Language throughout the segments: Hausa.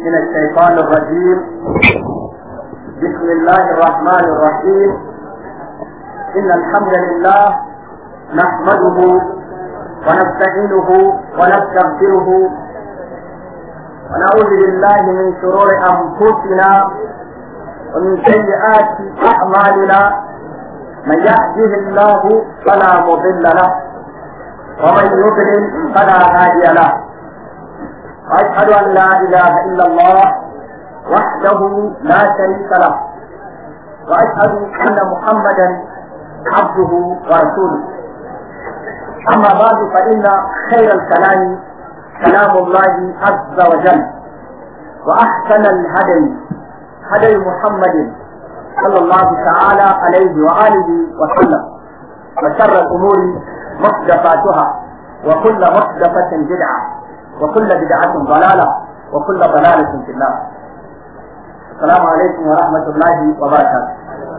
من الشيطان الرجيم بسم الله الرحمن الرحيم إن الحمد لله نحمده ونستعينه ونستغفره ونعوذ بالله من شرور أنفسنا ومن سيئات أعمالنا من يهده الله فلا مضل له ومن يضلل فلا هادي له واشهد ان لا اله الا الله وحده لا شريك له واشهد ان محمدا عبده ورسوله اما بعد فان خير الكلام كلام الله عز وجل واحسن الهدي هدي محمد صلى الله تعالى عليه واله وسلم وشر الامور محدثاتها وكل محدثة بدعة وكل بدعة ضلالة وكل ضلالة في النار السلام عليكم ورحمة الله وبركاته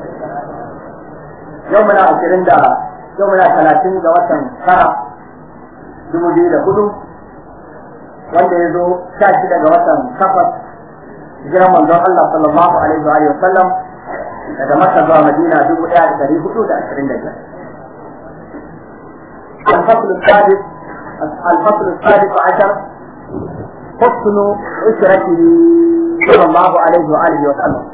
يومنا عشرين دا يومنا ثلاثين دا وطن شرع دمودي دا هدو wanda ya zo sha shida ga watan takwas hijiran manzon Allah sallallahu alaihi wa sallam daga Makka zuwa Madina dubu ɗaya da ɗari hudu da ashirin da biyar. الفصل السادس الفصل السادس عشر حسن عشرته صلى الله عليه واله وسلم.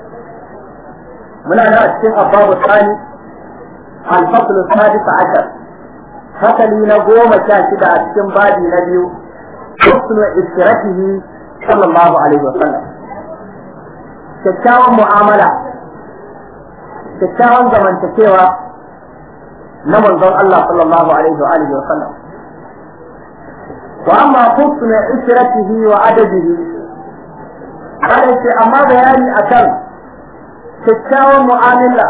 من انا اشتم الباب الثاني الفصل السادس عشر فصلي نقوم شاشد اشتم بادي نبي حسن عشرته صلى الله عليه وسلم. kyakkyawan mu'amala kyakkyawan zamantakewa na manzon Allah sallallahu alaihi wa alihi wa sallam wa amma husna isratihi wa adadihi kada ce amma bayani akan kyakkyawan mu'amala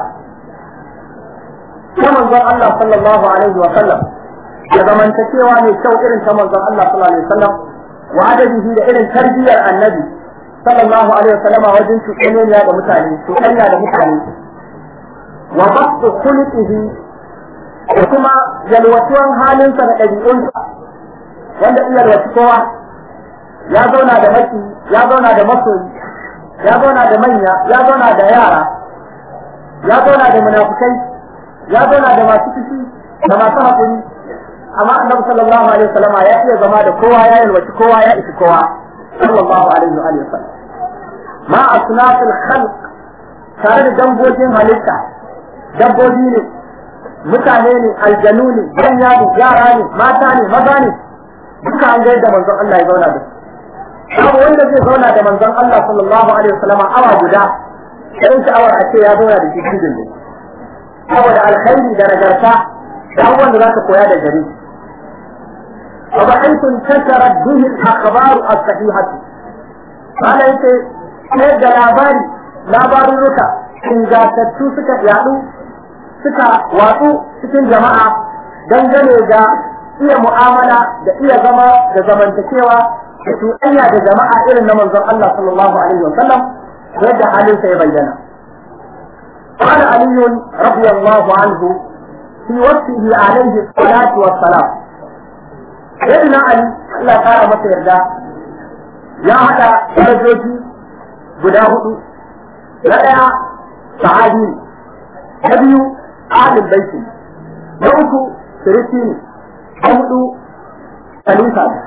ta manzon Allah sallallahu alaihi wa sallam da zamantakewa mai kyau irin ta manzon Allah sallallahu alaihi wa sallam wa adadihi da irin tarbiyyar annabi sallallahu alaihi wa sallama wajen cuɗanya da mutane cuɗanya da mutane wa basu khuluqihi da kuma yalwatuwan halinsa da ɗabi'unsa wanda in yalwaci kowa ya zauna da maki ya zauna da masoyi ya zauna da manya ya zauna da yara ya zauna da munafukai ya zauna da masu fushi da masu haƙuri amma annabi sallallahu alaihi wasallama ya iya zama da kowa ya yalwaci kowa ya isi kowa sallallahu alaihi wa sallam ma asnafil khalq tare da dambojin halitta dabbobi ne mutane ne aljanu ne manya ne yara ne mata ne maza ne duka an ga yadda manzon Allah ya zauna da su babu wanda zai zauna da manzon Allah sallallahu alaihi wasallam awa guda irin sha'awar a ce ya zauna da shi cikin ne saboda alkhairi da nagarta da abubuwan da zaka koya da gare wa ba'aytu tashara bihi al-akhbar as-sahihah kana yace sai da labari labarurruka ingantattu suka yadu suka watsu cikin jama'a dangane da iya mu'amala da iya zama da zamantakewa da cuɗanya da jama'a irin na manzon Allah sallallahu alaihi wa sallam yadda halinsa ya bayyana. قال علي رضي الله عنه في وصفه عليه الصلاة والسلام سيدنا علي الله تعالى متى يرجع يا هذا درجوجي guda hudu na ɗaya sahabi na biyu ahlul baiti na uku sirisi ne na hudu khalifa ne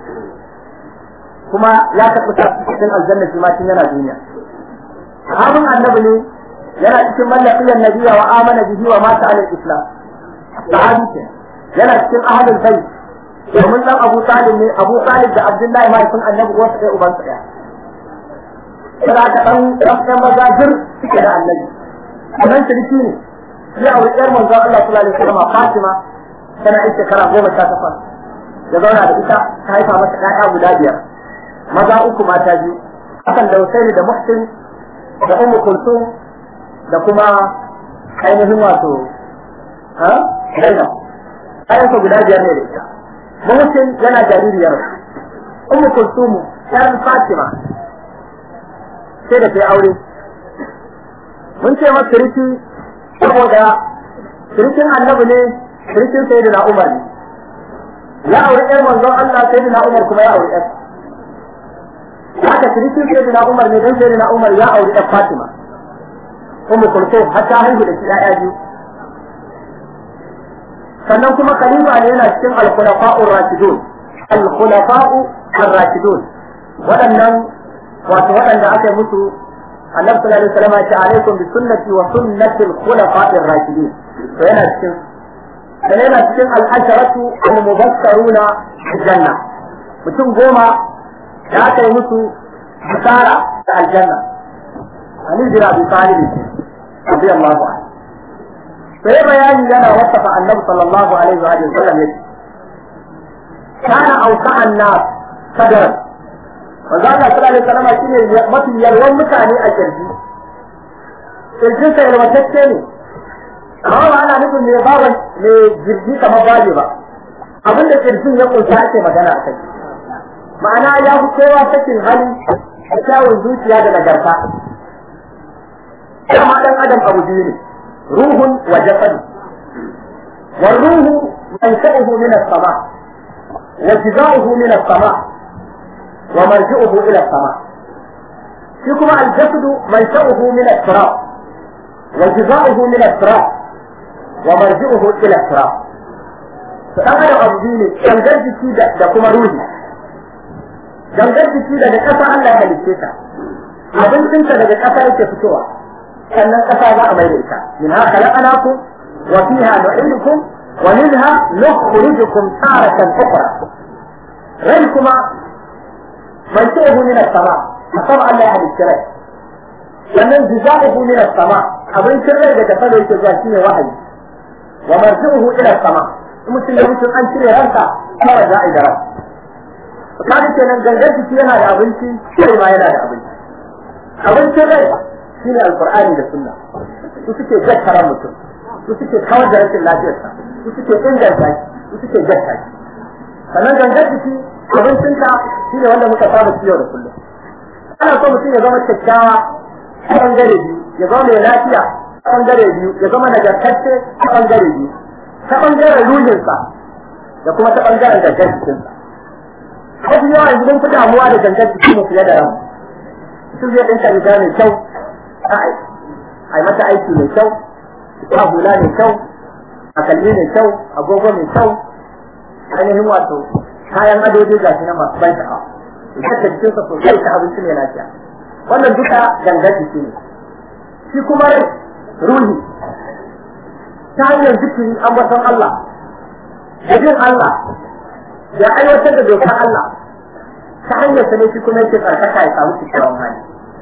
kuma ya tabbata cikin aljanna shi ma tun yana duniya sahabin annabi ne yana cikin mallakiyar nabiya wa amana bihi wa mata alal islam sahabi ce yana cikin ahlul bait domin dan Abu Talib ne Abu Talib da Abdullahi mahaifin annabi wasu ɗaya ubansa ɗaya Yana ka ɗan ɗan mazajir suke da annabi. Sannan shirki ne, ya auri ƴar manzon Allah sallallahu alaihi wasallam Fatima tana ita shekara goma sha takwas. Da zauna da ita ta haifa masa ƴaƴa guda biyar. Maza uku mata biyu. Hakan da Husaini da Muhsin da Ummu Kulsum da kuma ainihin wato ha? Zainab. Ayyuka guda biyar ne da ita. Muhsin yana jaririyar. Ummu Kulsum ƴar Fatima sai da ta yi aure mun ce masa siriki saboda sirikin annabi ne sirikin sai da umar ne ya aure ƴar manzon Allah sai da umar kuma ya aure ƴar haka haka tirikin sai na Umar ne dan sai na Umar ya auri ɗan Fatima Ummu Kulthum har ta haihu da shi ƴaƴa biyu sannan kuma khalifa ne yana cikin al-khulafa'ur rashidun al-khulafa'u ar-rashidun waɗannan wato waɗanda aka yi musu annabi sallallahu alaihi wasallam ya ce alaikum bi sunnati wa sunnati al-khulafa'ir rashidin to yana cikin dan yana cikin al-asharatu al-mubashsharuna bil janna mutum goma da aka yi musu bisara da aljanna Ali bin Abi Talib radiyallahu anhu sai bayani yana wasafa annabi sallallahu alaihi wa sallam yace kana auka annas sadran manzo Allah sallallahu alaihi wasallam shine mafi yalwan mutane a kirji kirjin sa yalwatacce ne amma ba ana nufin me baban me jirgi kamar baje ba abin da kirjin ya kunsa ake magana a kai ma'ana ya fi kowa sakin hali da kyawun zuciya da nagarta dama dan adam abu biyu ne ruhun wa jasadu والروح منشأه من السماء وجزاؤه من السماء ومرجعه إلى السماء فيكم الجسد منشأه من التراب وجزاؤه من التراب ومرجعه إلى التراب فأنا أبو ديني gangar jiki da kuma ruhi gangar jiki daga ƙasa Allah ya halicce ta abincinta daga ƙasa yake fitowa sannan ƙasa za a mai da ita min ha khalaqnakum wa fiha nu'idukum wa minha nukhrijukum taratan ukhra rai kuma man ta'uhu min as-sama asama Allah ya halicce rai sannan jiza'uhu min as-sama abincin rai daga sama yake zuwa shine wahayi wa marji'uhu ila as-sama mutum ya mutum an cire ranka kawai za a yi da ran kaga kenan gangar jiki yana da abinci sai ma yana da abinci abincin rai shine alqur'ani da sunna su suke jakkara mutum su suke kawar da rashin lafiyarsa su suke inganta shi su suke jakka shi sannan gangar jiki abincinka shine wanda muka saba ciyo da kullum ana so mutum ya zama kyakkyawa a bangare biyu ya zama mai lafiya a bangare biyu ya zama nagartacce a bangare biyu ta bangaren ruhinsa da kuma ta bangaren gangar jikinsa wasu yawa yanzu mun fi damuwa da gangar jiki mu fiye da ran su zai ɗinka riga mai kyau a yi mata aiki mai kyau a hula mai kyau a kalli mai kyau agogo mai kyau ainihin wato kayan adoji ga na masu ban sha'awa idan ka jikinsa sosai ta abinci mai lafiya wannan duka gangar jiki ne shi kuma rai ruhi ta hanyar zikiri ambaton Allah da jin Allah da aiwatar da dokar Allah ta hanyar sa ne shi kuma yake tsarkaka ya samu kyakkyawan hali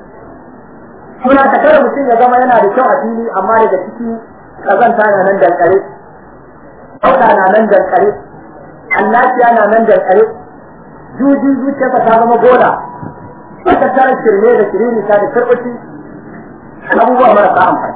suna ta kare mutum ya zama yana da kyau a fili amma daga ciki kazanta na nan dankare kauta na nan dankare annaciya na nan dankare juji zuciyarsa ta zama gola aka tara shirme da shiriri ta da tarbaci abubuwa marasa amfani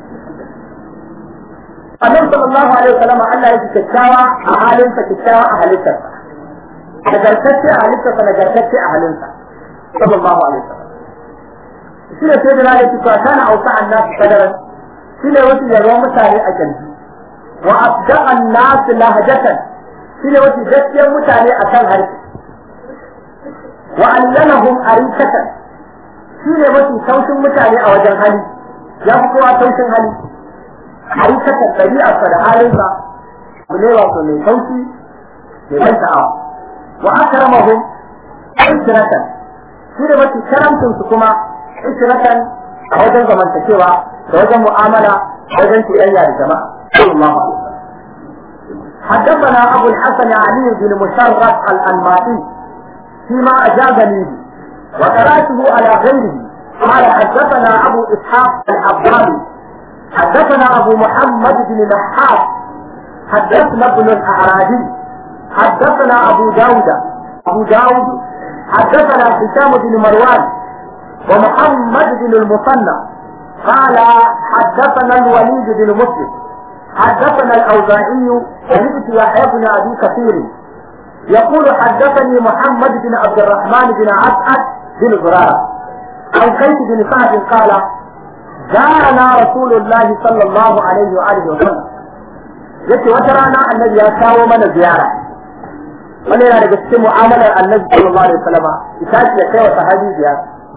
annabi sallallahu alaihi wasallam Allah ya kyakkyawa a halinsa kyakkyawa a halittarsa nagartacce a halittarsa nagartacce a halinsa sallallahu alaihi wasallam shi ne sai da na yake cewa kana auka annas sadaran shi ne wasu yarwan mutane a kirji wa abda annas lahjatan shi ne wasu gaskiyar mutane a kan harshe wa allanahum arikatan shi ne mafi taushin mutane a wajen hali ya fi kowa taushin hali arikatan ɗabi'arsa da halinsa abu ne wato mai taushi mai ban sha'awa wa akramahum isratan shi ne mafi karamcinsu kuma isratan a wajen zamantakewa da wajen mu'amala da wajen ciyayya da jama'a sallallahu alaihi wasallam حدثنا أبو الحسن علي بن مشرف الأنماطي فيما أجابني به وقرأته على غيره قال حدثنا أبو إسحاق الحضاري حدثنا أبو محمد بن نحاس حدثنا ابن الأعرابي حدثنا أبو داود أبو داود حدثنا هشام بن مروان ومحمد بن المثنى قال حدثنا الوليد بن مسلم حدثنا الأوزاعي سمعت يحيى بن أبي كثير يقول حدثني محمد بن عبد الرحمن بن عسعد بن زرارة عن قيس بن سعد قال جاءنا رسول الله صلى الله عليه وآله وسلم yace wata rana annabi ya kawo mana ziyara wannan yana daga cikin mu'amalar annabi sallallahu alaihi wasallam ita ce ya kai wa sahabi biyar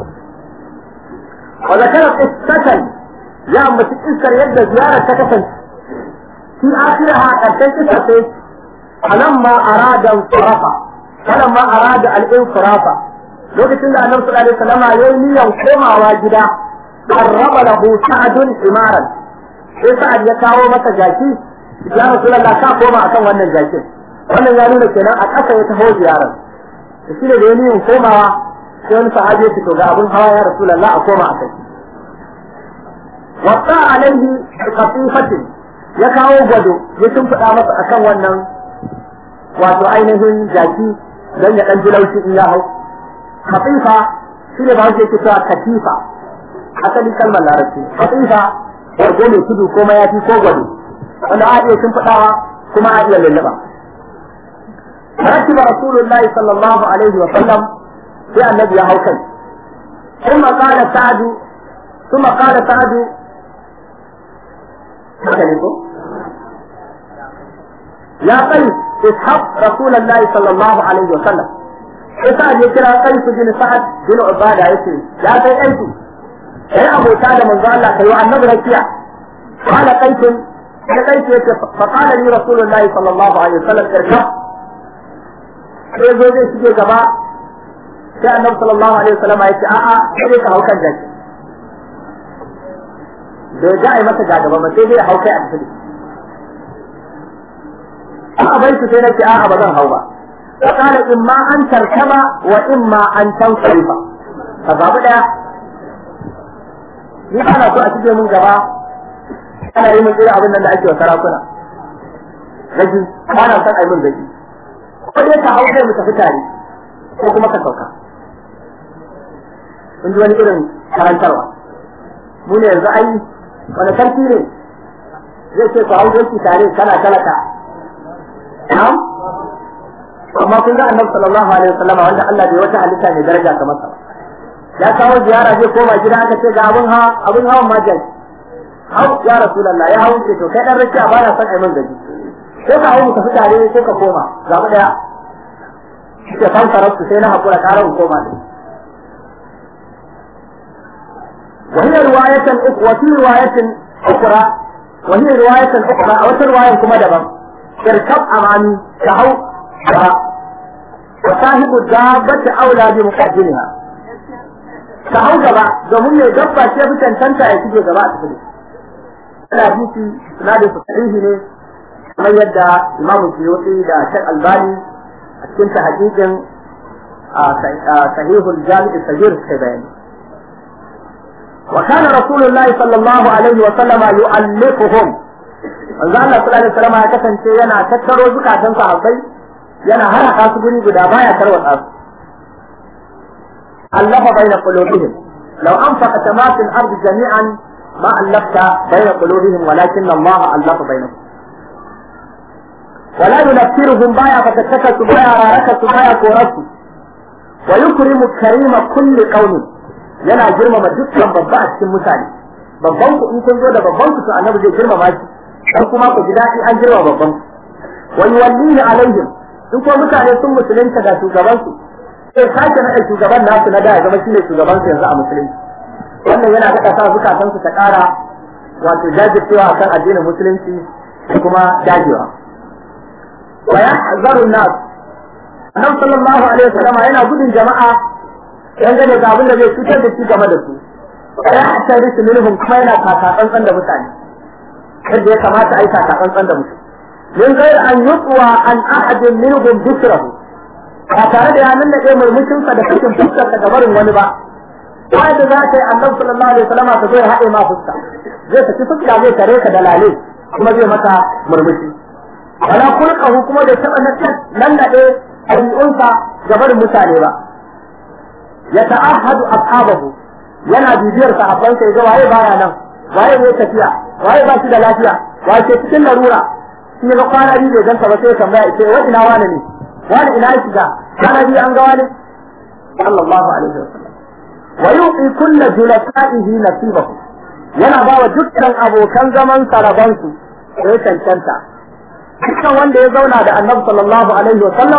wa zakara qissatan ya ambaci iskar yadda ziyarar ta kasance fi akhiraha karshen kisa sai falamma arada sarafa falamma arada al-insirafa lokacin da annabi sallallahu alaihi wasallam ya yi niyyar komawa gida qarraba lahu sa'dun imaran sai sa'ad ya kawo masa jaki ya rasulullah ka koma akan wannan jakin wannan ya nuna kenan a ƙasa ya taho ziyarar da shi ne da ya niyyar komawa sai wani sahabi ya fito ga abin hawa ya rasulullah a koma akai wasa alaihi qatifatin ya kawo gwado ya shimfiɗa masa akan wannan wato ainihin jaki don ya ɗan ji laushi in ya hau khatifa shi ne ba ke cewa katifa asali kalmar larabci khatifa wargo mai tudu ko mayafi ko gwado wanda a iya shimfiɗawa kuma a iya lullaba ركب رسول الله صلى الله عليه وسلم في النبي هو كي ثم قال سعد ثم قال سعد يا قيس اسحب رسول الله صلى الله عليه وسلم سعد يكرا قيس بن سعد بن عبادة يسري يا قيس أنت يا أبو سعد من ظل الله كيوع النبي ركيع قال قيس يا قيس فقال لي رسول الله صلى الله عليه وسلم اركب sai zo zai shige gaba sai annabi sallallahu alaihi wasallam ya ce a'a sai dai ka hau kan jaki bai ga ai masa ga gaba ba sai dai hau kai a tafi a bai su sai nake a'a ba zan hau ba fa kana imma an tarkaba wa imma an tansarifa ka babu daya ni ana so a shige mun gaba ana yi mun irin abin nan da ake wa sarakuna gaji ana son ai mun gaji ko dai ka hau kai mu tafi tare ko kuma ka sauka in ji wani irin karantarwa mu ne yanzu ai wani sarki ne zai ce ku hau doki tare kana talaka na'am amma kun ga annabi sallallahu alaihi wasallam wanda Allah bai wata halitta mai daraja kamar sa ya kawo ziyara zai koma gida aka ce ga abun ha abun hawan ma jaki hau ya rasulullah ya hawo ce to kai dan rakiya ba na son ai mun gaji sai ka hau mu tafi tare sai ka koma ga mu daya ke kan karatu sai na hakura karar koma ne وهي رواية وفي رواية أخرى وهي رواية أخرى أو رواية كما دبا اركب أمامي كهو وصاحب الدابة أولى بمقدمها كهو جبا domin ya dabba ce fi cancanta ya shige gaba a cikin ana bisi sinadin su sahihi ne kamar yadda Imam Suyuti da Sheikh Albani a cikin tahqiqin sahihul jami' sahih sai bayani وكان رسول الله صلى الله عليه وسلم يؤلفهم manzo Allah sallallahu alaihi wasallam ya kasance yana tattaro zukatan sahabbai yana haraka su guri guda baya tarwatsa su allafa baina qulubihim law anfaqta ma fil ard jami'an ma allafta baina qulubihim walakin Allah allafa bainahum ولا ينفرهم بايا فتتكس بايا راركس بايا كورسو ويكرم كريم كل قوم yana girmama dukkan babba a cikin mutane babban ku in kun zo da babban ku to annabi zai girmama shi dan kuma ku ji daɗi an girma babban ku wa yuwallihi alaihim in kuma mutane sun musulunta da shugaban su sai sake na shugaban nasu na da ya zama shine shugaban su yanzu a musulunci wannan yana da sa zukatan su ta ƙara wato jajircewa akan addinin musulunci da kuma dagewa wa yahzaru nas annabi sallallahu alaihi wasallam yana gudun jama'a dangane da abin da zai cutar da shi game da su ya hasari su minhum kuma yana kakatsantsan da mutane yadda ya kamata a yi kakatsantsan da mutum min gair an yutsuwa an ahadin minhum bisrahu ba tare da ya nannaɗe murmushinsa da cikin fuskarsa ga barin wani ba ba da za ta yi annabi sallallahu alaihi wasallam ta zo ya haɗe ma fuska zai saki fuska zai tare ka da lale kuma zai maka murmushi wala kulqahu kuma da taɓa nannaɗe ɗabi'unsa ga barin mutane ba ya ta'ahadu ashabahu yana bibiyar sahabbansa yaga waye baya nan waye ne tafiya waye ba shi da lafiya waye ke cikin larura shi ga kwana biyu bai ganta ba sai ya tambaya ce wa ina wani ne wani ina ya shiga kwana biyu an ga wani sallallahu alaihi wasallam wa yuqi kullu julasa'ihi nasibahu yana ba wa dukkan abokan zaman sarabansu sai cancanta dukkan wanda ya zauna da annabi sallallahu alaihi wasallam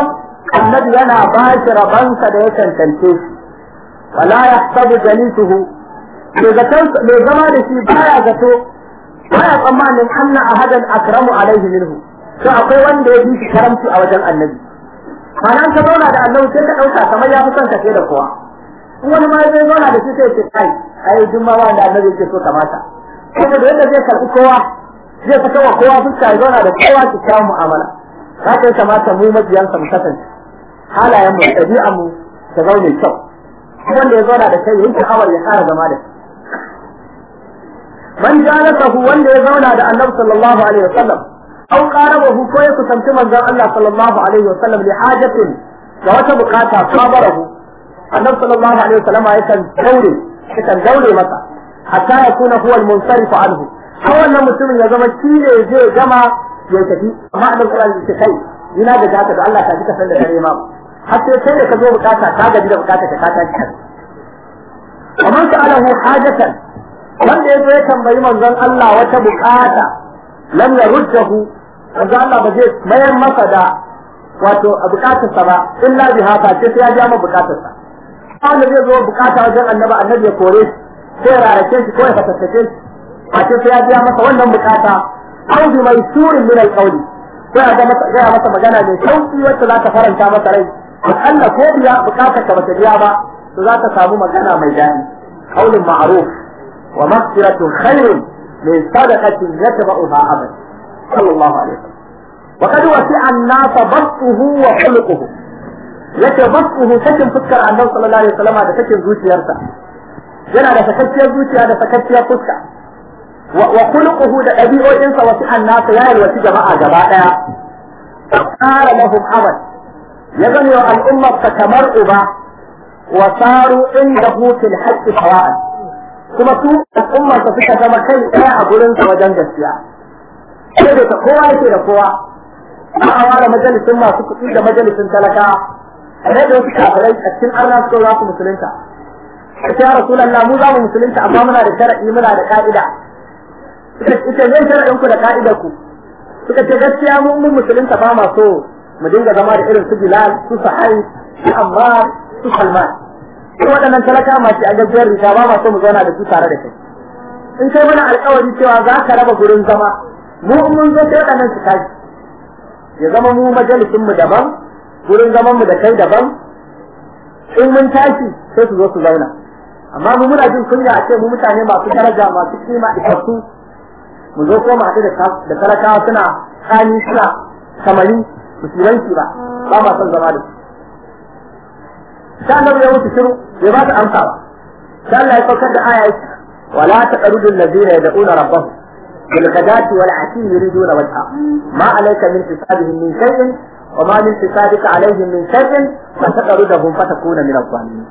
annabi yana ba shi rabansa da ya cancance shi wala yahsabu jalisuhu mai zama da shi baya zato baya tsammanin anna ahadan akramu alaihi minhu to akwai wanda ya bi shi karamci a wajen annabi ma'ana ka zauna da annabi sai ka dauka kamar ya fi son ka da kowa in wani ma zai zauna da shi sai ce kai ai duk ma wanda annabi yake so kamata kuma da yadda zai karbi kowa zai fita wa kowa fuska ya zauna da kowa ki kawo mu'amala haka ya kamata mu majiyansa mu kasance halayen mu ɗabi'an mu ta zaune kyau wanda ya zauna da kai yayin sha'awar ya kara zama da shi man jalasahu wanda ya zauna da annabi sallallahu alaihi wasallam aw qarabahu ko ya kusanci manzon Allah sallallahu alaihi wasallam li hajatin da wata bukata sabarahu annabi sallallahu alaihi wasallam yakan daure yakan daure masa hatta yakuna huwa al-munsarif anhu har wannan mutumin ya zama shi ne zai gama ya tafi amma annabi sallallahu alaihi wasallam kai ina da haka da Allah ta ji ka san da dare ma har sai kai da ka zo bukata ka gaji da bukata ka ta ci ومن سأله حاجة wanda ya zo ya tambayi manzon Allah wata bukata lam yaruddahu manzon Allah ba zai mayar masa da wato a bukatarsa ba illa bi haka ce sai ya ja ma bukatarsa wanda zai zo bukata wajen annabi annabi ya kore shi ko ya rarake shi ko ya fatattace shi a ce sai ya biya masa wannan bukata aw bi mai surin min alqawli ko ya ga masa ga masa magana mai sauki wacce za ta faranta masa rai akalla ko biya bukatar ka bata biya ba to za ta samu magana mai daɗi qaulun ma'ruf wa maghfiratun khairun min sadaqatin yatba'uha abad sallallahu alaihi wasallam wa qad wasi'a an-nasa basquhu wa khuluquhu yace basquhu sakin fuskar annabi sallallahu alaihi wasallam da sakin zuciyarsa yana da sakacciyar zuciya da sakacciyar fuska wa khuluquhu da ɗabi'o'insa wasi'a an-nasa ya yalwaci jama'a gaba daya qala lahum abad ya gani wa al'ummar kamar uba وصاروا عنده في الحج سواء kuma su al'ummar ta suka zama kai ɗaya a gurin sa wajen gaskiya sai da ta kowa yake da kowa ba a ware majalisin masu kuɗi da majalisin talaka a da wasu kafirai a cikin arna su za su musulunta a ce rasulallah mu za mu musulunta amma muna da shara'i muna da ka'ida ita zai shara'in ku da ka'idar ku suka ce gaskiya mu mun musulunta ba ma so mu dinga zama da irin su bilal su sahai su ammar su Salman. Sai waɗannan talaka masu a gajiyar rika ba masu mu zauna da su tare da kai. In kai mana alkawari cewa za ka raba gurin zama, mu in mun zo sai waɗannan su tashi. Ya zama mu majalisin mu daban, gurin zaman mu da kai daban. In mun tashi sai su zo su zauna. Amma mu muna jin kunya a ce mu mutane masu daraja masu kima isassu mu zo ko mu haɗu da talakawa suna kani suna kamari musulunci ba ba ma son zama da su. sai annabi ya mutu shiru bai ba ta amsa ba sai Allah ya saukar da aya wala taqrudu allazina yad'una rabbahum bil ghadati wal ashi yuriduna wajha ma alayka min hisabihim min shay'in wa ma min hisabika alayhim min shay'in fa taqrudahum fatakuna min adh-dhalimin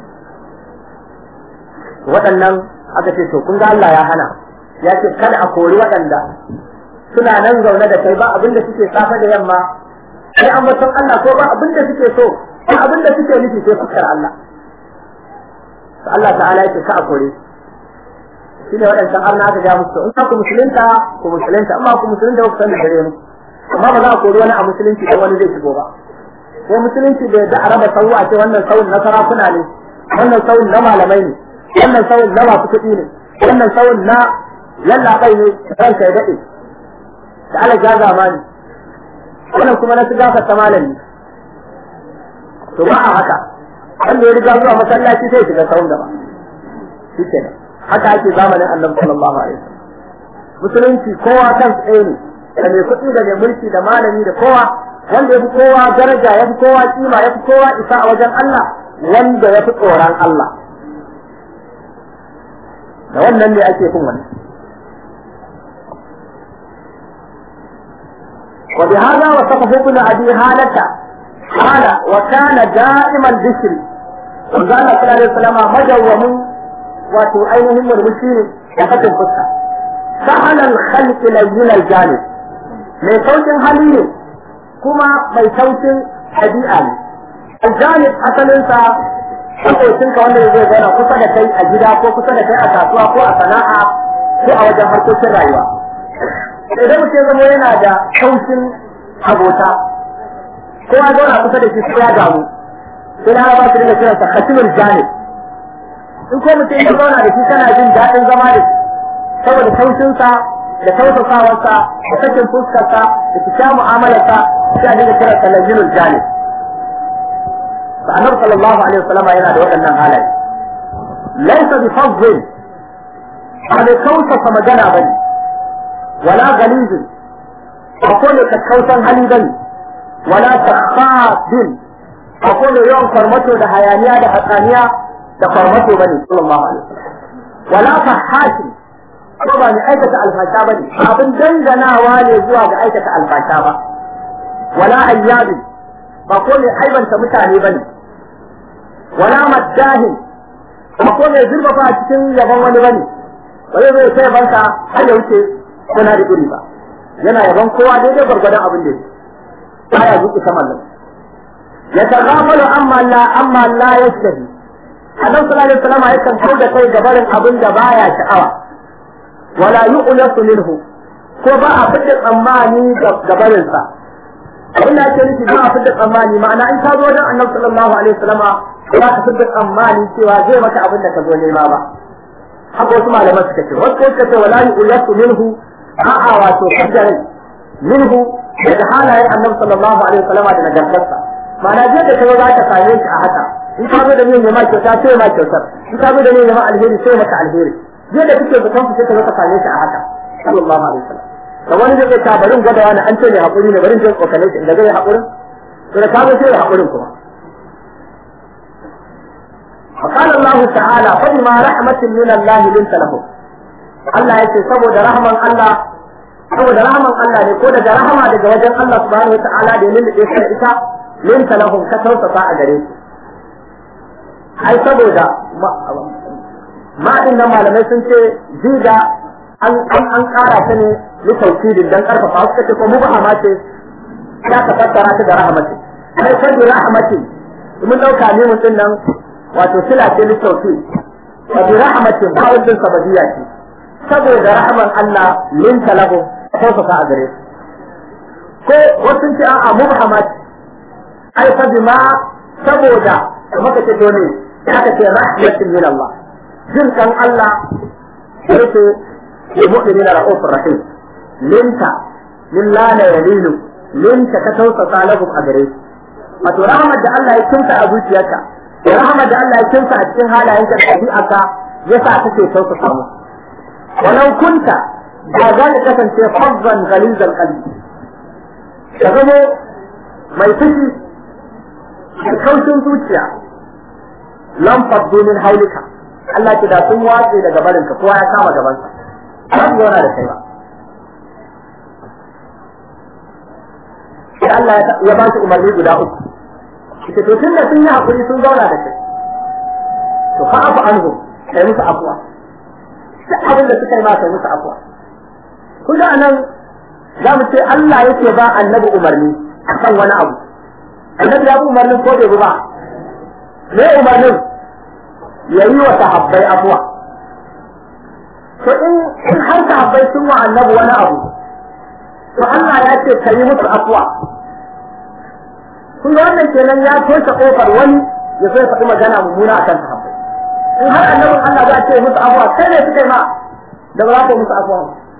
waɗannan aka ce to kun ga Allah ya hana ya ce kada a kori waɗanda suna nan zaune da kai ba abinda suke safa da yamma sai an Allah ko ba abinda suke so in abin da suke nufi sai fuskar Allah to Allah ta'ala yake ka a kore shi ne waɗancan arna aka ja musu in ku musulunta ku musulunta amma ku musulunta ku san da gare mu amma ba za a kori wani a musulunci dan wani zai shigo ba ko musulunci da da araba sawu a ce wannan sawun na sarakuna ne wannan sawun na malamai ne wannan sawun na masu kuɗi ne wannan sawun na yallaɓai ne ranka ya daɗe da ala jaza mani wannan kuma na su gafarta malami to ba a haka wanda ya riga zuwa masallaci sai shiga sahun gaba shike ne haka ake zamanin annabi sallallahu alaihi wasallam musulunci kowa kan tsaye ne da mai kuɗi da mai mulki da malami da kowa wanda ya fi kowa daraja ya fi kowa kima ya fi kowa isa a wajen Allah wanda ya fi tsoron Allah da wannan ne ake fin wannan وبهذا وصفه ابن ابي هالة قال وكان دائما الذكر وقال صلى الله عليه وسلم مجوم wato ainihin murmushi ne da fatin fuska sahalan khalqi layyin aljanib mai saukin hali ne kuma mai saukin ɗabi'a ne aljanib asalin sa makocin ka wanda zai zauna kusa da kai a gida ko kusa da kai a kasuwa ko a sana'a ko a wajen harkokin rayuwa idan mutum zama yana da saukin abota ko kowa zauna kusa da shi sai ya gamu sai na ba su dinga kiransa khatimul janib in ko mutum ya zauna da shi kana jin daɗin zama da shi saboda taushinsa da tausasawarsa da sakin fuskarsa da kika mu'amalarsa sai a dinga kiransa lajinul janib fa annabi sallallahu alaihi wasallam yana da waɗannan halaye laysa bi fadl ba da tausasa magana bane wala galizin ba ko ne kakkausan hali bane wala takhafin ba ko ne yawan farmato da hayaniya da hatsaniya da farmato bane sallallahu alaihi wasallam wala fahashi ko ba mai aikata alfasha bane abin danganawa ne zuwa ga aikata alfasha ba wala ayyabi ba ko ne aibanta mutane bane wala maddahin ba ko ne zurfafa a cikin yaban wani bane ba zai zai sai banka har ya wuce kuna da iri ba yana yaban kowa daidai gwargwadon abin da yake baya zuƙi saman nan ya tagafalu amma la amma la yashtahi annabi sallallahu alaihi wasallam yakan kau da kai gabarin abin da baya sha'awa wala yu'lasu minhu ko ba a fidda tsammani gabarin sa abin da ake nufi ba a fidda tsammani ma'ana in ka zo wajen annabi sallallahu alaihi wasallam ba ka fidda tsammani cewa zai maka abin da ka zo nema ba haka wasu malaman suka ce wasu suka ce wala yu'lasu minhu a'a wato kaddarai minhu daga halayen annabi sallallahu alaihi wasallam da nagartarsa ma'ana je da kai za ka same shi a haka in ka zo da niyyar ma kyauta sai ma kyautar in ka zo da niyyar ma alheri sai maka alheri je da kake zaton sai ka zo ka same shi a haka sallallahu alaihi wasallam da wani zai ta barin gwada wani an ce ne hakuri ne barin jin kokale shi inda zai hakurin to da ka zo sai hakurin kuma فقال الله تعالى فبما رحمة من الله لنت لهم Allah ya ce saboda rahman Allah saboda rahman Allah ne ko daga rahama daga wajen Allah subhanahu wa ta'ala da yin da da ita linta lahum ka tausasa a gare su ai saboda ma din nan malamai sun ce jiga an an an kara ta ne ni tauhidin dan karfafa suka ce ko mubahama ce ya ka fassara ta da rahmatin ai sai rahmatin mun dauka ne mutun nan wato sila ce ni tauhid wa bi rahmatin ba wannan sabadiya ce saboda rahman Allah linta lahu tausasa a gare su ko wasu ce a'a mubhamat ai fa bima saboda maka ce to ne aka ce rahmatin min Allah jin kan Allah yake ya mu'minina ra'ufur rahim linta min la la yalilu linta ka tausasa lahum a gare su wato rahmat da Allah ya kinta a zuciyarka da rahmat da Allah ya kinta a cikin halayenka da ɗabi'arka yasa kake tausasa musu ولو كنت ba za ka kasance fazzan galizan kalbi ka zama mai fushi da kaushin zuciya lam faddu min haulika Allah ki da sun watse daga barinka kowa ya kama gabansa ba su zauna da kai ba sai Allah ya ba shi umarni guda uku ita to tun da sun yi hakuri sun zauna da kai to fa afu anhu kai musu afuwa duk abin da suka yi masa musu afuwa kun ga anan za mu ce Allah yake ba annabi umarni akan wani abu annabi ya bi umarnin ko bai bi ba me umarnin ya yi wa sahabbai afuwa to in in har sahabbai sun wa annabi wani abu to Allah ya ce ka yi musu afuwa kun ga wannan kenan ya toshe kofar wani ya zo ya faɗi magana mummuna akan sahabbai in har annabin Allah za a ce musu abuwa sai ne suke ma da ba za ku musu abuwa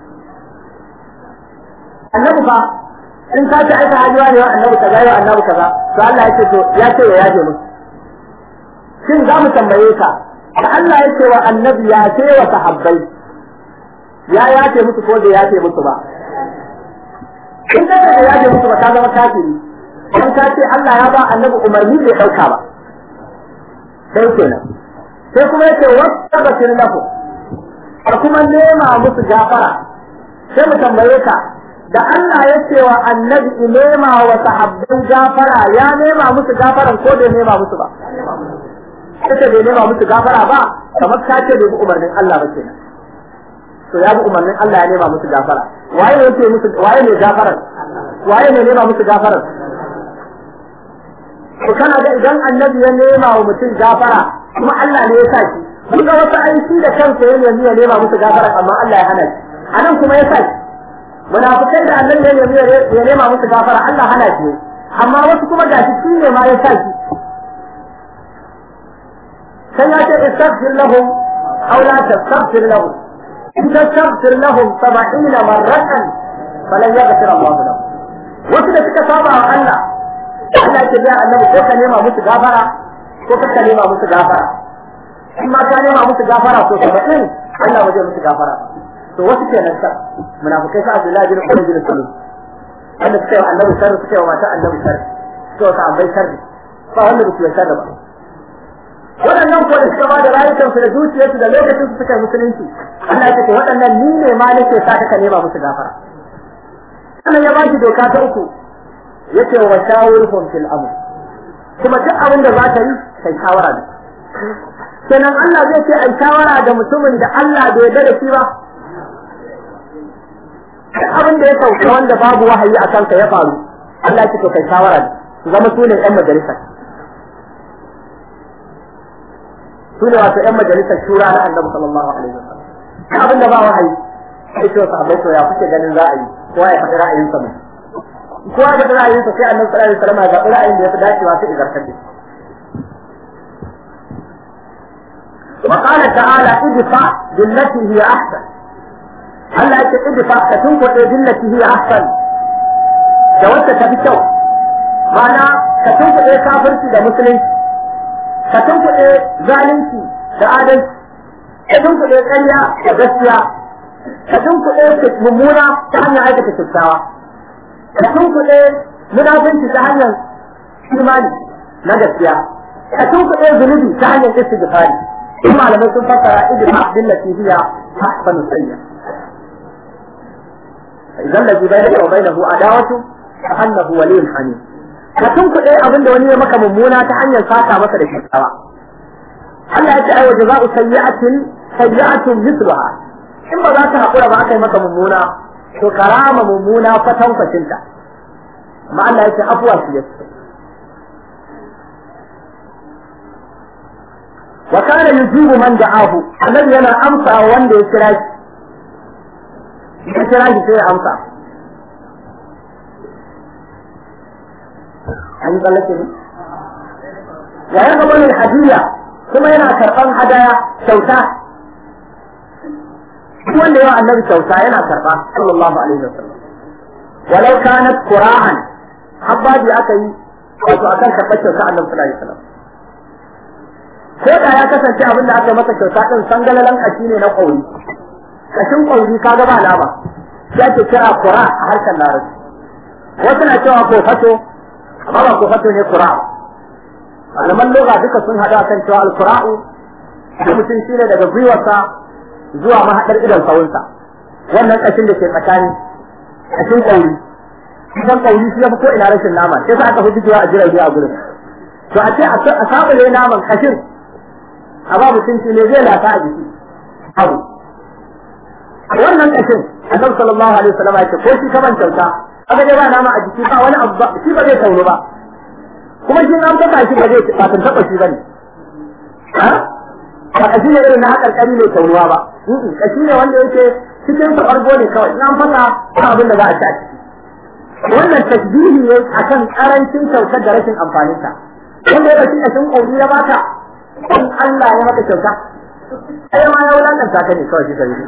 annabi fa in ka ce aika hajiya ne wa annabi kaza ya annabi kaza to Allah ya ce to ya ce ya yaje musu shin za mu tambaye ka da Allah ya ce wa annabi ya ce wa sahabbai ya yace musu ko bai yace musu ba in ka ce ya yace musu ba ka zama kafiri in ka ce Allah ya ba annabi umarni bai dauka ba sai kenan sai kuma yake wata bakin lahu a kuma nema musu gafara sai mu tambaye ka da Allah ya ce wa annabi in nema wa sahabban gafara ya nema musu gafaran ko bai nema musu ba kace bai nema musu gafara ba kamar ka ce bai bi umarnin Allah ba kenan to ya bi umarnin Allah ya nema musu gafara waye ne yake musu waye ne gafaran waye ne nema musu gafaran to kana ga idan annabi ya nema wa mutum gafara kuma Allah ne ya sa shi kun ga wasu aiki da kansa ya nemi ya nema musu gafara amma Allah ya hana shi anan kuma ya sa shi munafikai da annabi ya nemi ya nema musu gafara Allah hana shi amma wasu kuma gashi shi ne ma ya sa shi sai ya ce istaghfir lahum aw la tastaghfir lahum in tastaghfir lahum 70 marratan falan yaghfir Allah lahum wasu da suka saba wa Allah Allah ya ce ya annabi ko ka nema musu gafara ko ka nema musu gafara in ma ka nema musu gafara to saba'in Allah ba zai musu gafara to wasu kenan sa munafikai sa Abdullahi bin Ubay bin Salul wanda suka yi wa annabi sharri suka yi wa mata annabi sharri suka wata ambai sharri ba wanda ba su yi sharri ba waɗannan ko da suka ba da rayukansu da zuciyarsu da lokacin su suka yi musulunci Allah ya ce waɗannan ni ne ma nake sa ka nema musu gafara sannan ya ba shi doka ta uku yace wa shawirhum fil amr kuma duk abin da za ka yi kai shawara ne kenan Allah zai ce ai shawara da mutumin da Allah bai yarda da shi ba abin da ya sauka wanda babu wahayi a kanka ya faru Allah ya ce to kai shawara ne su zama su ne 'yan majalisar su ne wato 'yan majalisar shura na annabi sallallahu alaihi wasallam abin da ba wahayi sai ce wasu abai to ya kuke ganin za a yi kowa ya faɗi ra'ayinsa mai kowa ya faɗi ra'ayinsa sai annabi sallallahu alaihi wasallam ya zaɓi ra'ayin da ya fi dacewa sai izartar da shi وقال تعالى ادفع بالتي هي احسن Allah ya ce idfa ka tunkuɗe billati hiya ahsan da wacce ta fi kyau ma'ana ka tunkuɗe kafirci da musulunci ka tunkuɗe zalunci da adalci ka tunkuɗe ƙarya da gaskiya ka tunkuɗe mummuna ta hanyar aikata kyakkyawa ka tunkuɗe munafunci ta hanyar imani na gaskiya ka tunkuɗe zunubi ta hanyar istighfari in malamai sun fassara idfa billati hiya ahsanu sayyi'a إذا الذي بينك وبينه عداوة كأنه ولي حميم كتن كده أبن ده وني مكة ممونة تعني الفاتحة مثل الشيطان Allah ya ce ai waje za'u sayyi'atin sayyi'atun mithluha in ba za ka hakura ba aka yi maka mummuna to karama mummuna kwatan kwacinta amma Allah ya ce afuwa shi yake wa kana yujibu man da'ahu annabi yana amsa wanda ya kira shi ya kira shi sai ya amsa an yi tsallake ne wa ya gaba ne hadiya kuma yana karɓan hadaya kyauta duk wanda yawa annabi kyauta yana karɓa sallallahu alaihi wa sallam walau kanat qura'an habbabi aka yi wato akan karɓar kyauta annabi sallallahu alaihi wa sallam ko da ya kasance abin da aka masa kyauta din sangalalan kashi ne na kauri kashin kauri kaga ba laba ya ke kira qura a harshen larabci wasu na cewa ko fato amma ba ko fato ne qura malaman loga duka sun hada kan cewa alqura'u da mutum shine daga gwiwarsa zuwa mahaɗar idan sawunsa wannan kashin da ke tsakani kashin kauri idan kauri shi ya fi ko ina rashin nama sai sa aka fi jigewa a jirage a gurin to a ce a sabule naman kashin a ba mutum shi ne zai lata a jiki abu wannan kashin annabi sallallahu alaihi wasallam ya ce ko shi kaman kyauta aka je ba nama a jiki ba wani abu ba shi ba zai tauro ba kuma shi an taba shi ba zai ba tun taba shi bane ha ba kashi ne irin na hakarkari ne tauruwa ba kashi ne wanda yake cikin sa bargo ne kawai in an fasa ba abin da za a ci a ciki wannan tasbihi ne akan karancin kyautar da rashin amfaninta wanda ya rashi kashin kauri ya baka in Allah ya maka kyauta sai ma ya wulakanta ka ne kawai shi sai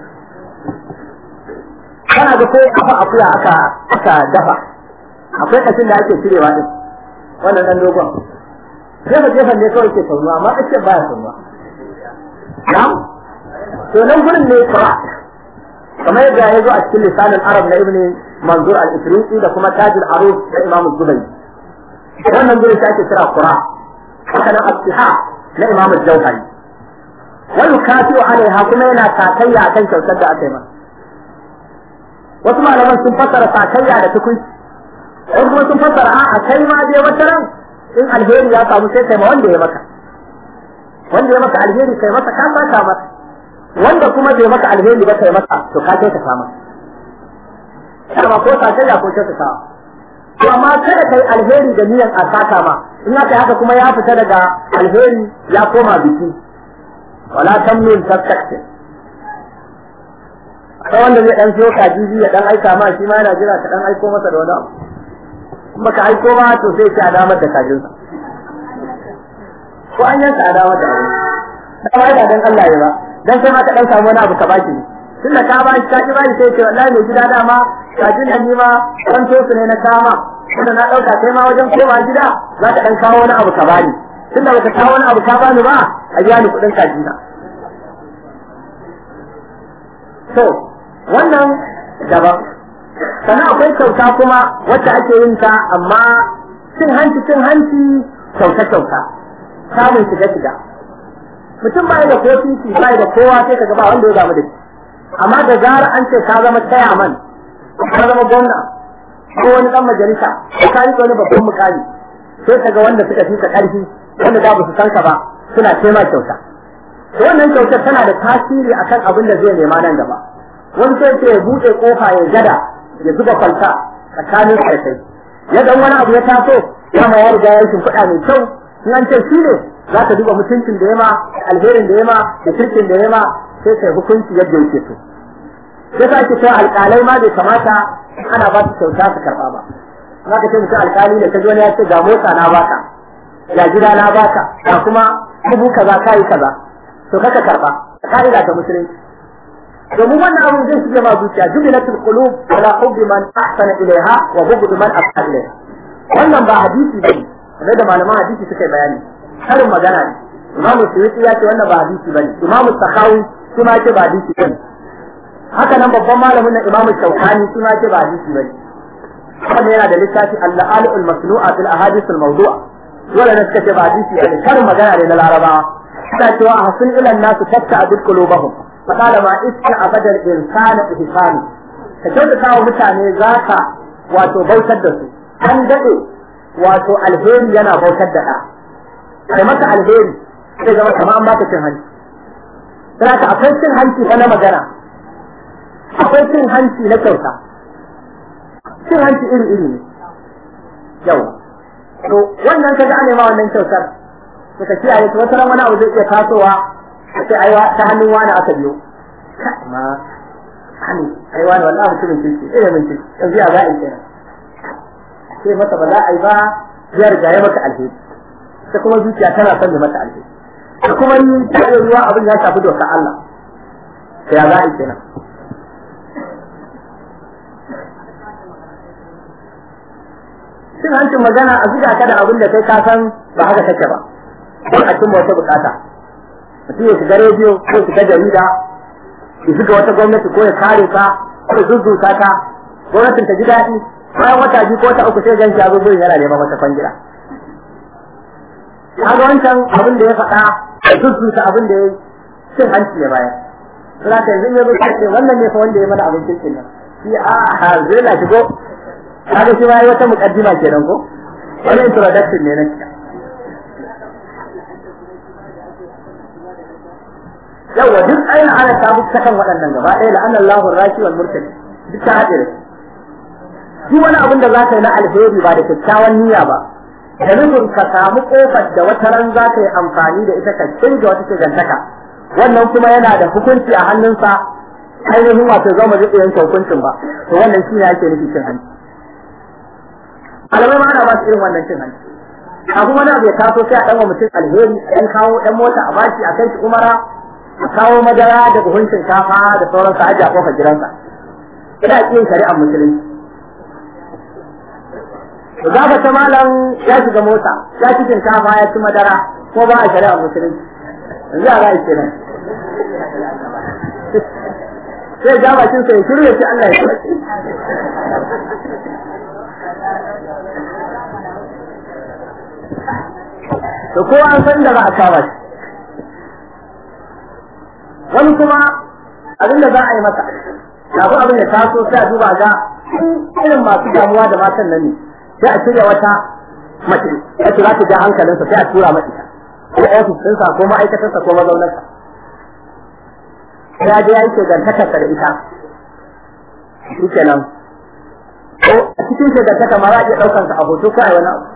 kana da ko kafa akuya aka aka dafa akwai kashin da ake cirewa din wannan dan dogon jefa jefa ne kawai ke saunuwa amma kace baya saunuwa na'am to nan gurin ne fara kamar yadda ya zo a cikin lisanin arab na ibn manzur al-ifriqi da kuma tajul aruf da imam zubayr wannan gurin shi ake kira qura haka nan as-siha na imam al-jawhari wa yukafiu alaiha kuma yana takayya akan kyautar da aka yi masa wasu malaman sun fassara sakayya da tukunci wasu kuma sun fassara a kai ma dai wata ran in alheri ya samu sai kai ma wanda ya maka wanda ya maka alheri kai masa ka saka masa wanda kuma bai maka alheri ba kai masa to ka kai ka sama kuma ko sakayya ko ta saka to amma kada kai alheri da niyan a saka ma in aka haka kuma ya fita daga alheri ya koma biki wala tamnun tastaktir akwai wanda zai dan siyo kaji ya dan aika ma shi ma yana jira ka dan aiko masa da wani abu in baka aiko ba to sai ka damar da kajinsa ko an yanka a damar da abin ba ba dan Allah ya ba dan sai ma ka dan samu wani abu ka baki ne tun da ka ba shi ka ki ba shi sai ce wallahi mai gida dama kajin nan ni ma kan to su ne na kama wanda na dauka kai ma wajen koma gida za ka dan kawo wani abu ka bani tun da baka kawo wani abu ka bani ba a biya ni kuɗin kajina to wannan daban sannan akwai kyauta kuma wacce ake yin ta amma cin hanci cin hanci kyauta kyauta samun shiga shiga mutum bai da ko titi bai da kowa sai ka ba wanda ya damu da shi amma da gara an ce ka zama chairman ka zama gwamna ko wani dan majalisa ko ka yi wani babban mukami sai ka ga wanda suka fi ka karfi wanda da ba su san ka ba suna tema kyauta to wannan kyautar tana da tasiri akan abin da zai nema nan gaba wani sai ce ya buɗe kofa ya gada ya zuba kwalta tsakanin karsai ya dan wani abu ya taso ya ma ya riga ya shimfiɗa mai kyau in an ce shi ne za ka duba mutuncin da yama alherin da yama da kirkin da yama sai kai hukunci yadda yake so sai ka ce cewa alƙalai ma bai kamata ana ba su kyauta su karɓa ba za ka ce mutum alƙali ne ka ji wani ya ce ga mota na baka ga gida na baka ga kuma dubu kaza kayi kaza to kaka karɓa ka'ida ta musulunci domin wannan abin zai shige ma zuciya jubilatul qulub ala hubbi man ahsana ilaiha wa bughd man as'a ilaiha wannan ba hadisi bane kamar da malaman hadisi suka yi bayani karin magana ne imamu suyuti ya ce wannan ba hadisi bane imamu sakawi shi ma ce ba hadisi bane haka nan babban malamin na imamu shaukani shi ma ce ba hadisi bane wannan yana da littafi al-la'alu al-masnu'a fil ahadith al-mawdu'a dole ne suka ce ba hadisi bane karin magana ne na larabawa suna cewa a hasin ilan nasu tatta abid qulubahum فقال ما اسم أبدا الإنسان إحساني كجودة كاو متاني ذاك واتو بوتد دسو أن دقي واتو الهيري ينا بوتد دقا كمتا الهيري sai zama kama an baka cin hanci sai ka akwai cin hanci na magana akwai cin hanci na kyauta cin hanci iri iri ne yau to wannan kaga an ma wannan kyautar to ka kiyaye to wata ran wani abu zai iya tasowa a ce aiwa ta hannun wani aka biyo ma hannu aiwa ne wallahi mutumin kirki eh mun kirki yanzu ya za a yi kenan sai masa ba za a yi ba ya riga ya maka alheri ta kuma zuciya tana son da mata alheri da kuma yi ta yi ruwa abin ya shafi dokar Allah sai ya za a yi kenan cin hancin magana a zuga ka da abin da kai ka san ba haka take ba don a cimma wata bukata mutum ya shiga rediyo ko ya shiga jarida ya shiga wata gwamnati ko ya kare ka ko ya zuzzuta ka gwamnatin ta ji daɗi bayan wata biyu ko wata uku sai gan shi ya zo gurin yana neman wata kwangila kaga wancan abin da ya faɗa ya zuzzuta abin da ya yi cin hanci ya bayar suna ta yanzu ya zo ce wannan ne fa wanda ya mana abin kirkin nan shi a zai na shigo kaga shi ma ya wata muƙaddima kenan ko wani introduction ne na shi yawa duk aina ana ta bi kan waɗannan gaba ɗaya la annal lahu raki wal murtadi duk ta haɗe shi wani abin da za ka yi na alheri ba da kyakkyawan niyya ba da nufin ka samu kofar da wata ran za ka yi amfani da ita ka canza wata shigantaka wannan kuma yana da hukunci a hannunsa ainihin wato zama zai iya yanke hukuncin ba to wannan shi ne ake nufi cin hanci alamai ma ana ba su irin wannan cin hanci a kuma na bai taso sai a ɗan wa mutum alheri ɗan kawo ɗan mota a bashi a kai shi umara a kawo madara da buhun shinkafa da sauran sa ajiye a kofar gidansa ina yin shari'ar musulunci da za ka ta malam ya shiga mota ya ci shinkafa ya ci madara ko ba a shari'ar musulunci yanzu a za a ce nan sai ja bakin sa ya shiru ya ce Allah ya ce to kowa an san da za a kama shi wani kuma abin da za a yi masa kafin abin ya taso sai a duba ga irin masu damuwa da matan nan ne sai a shirya wata mace wacce za ta ja hankalinsa sai a tura mata ko ofis ɗinsa ko ma'aikatarsa ko mazaunarsa ya je ya yi shegantakarsa da ita shi kenan ko a cikin shegantaka ma za a iya ɗaukansa a hoto ko a wani abu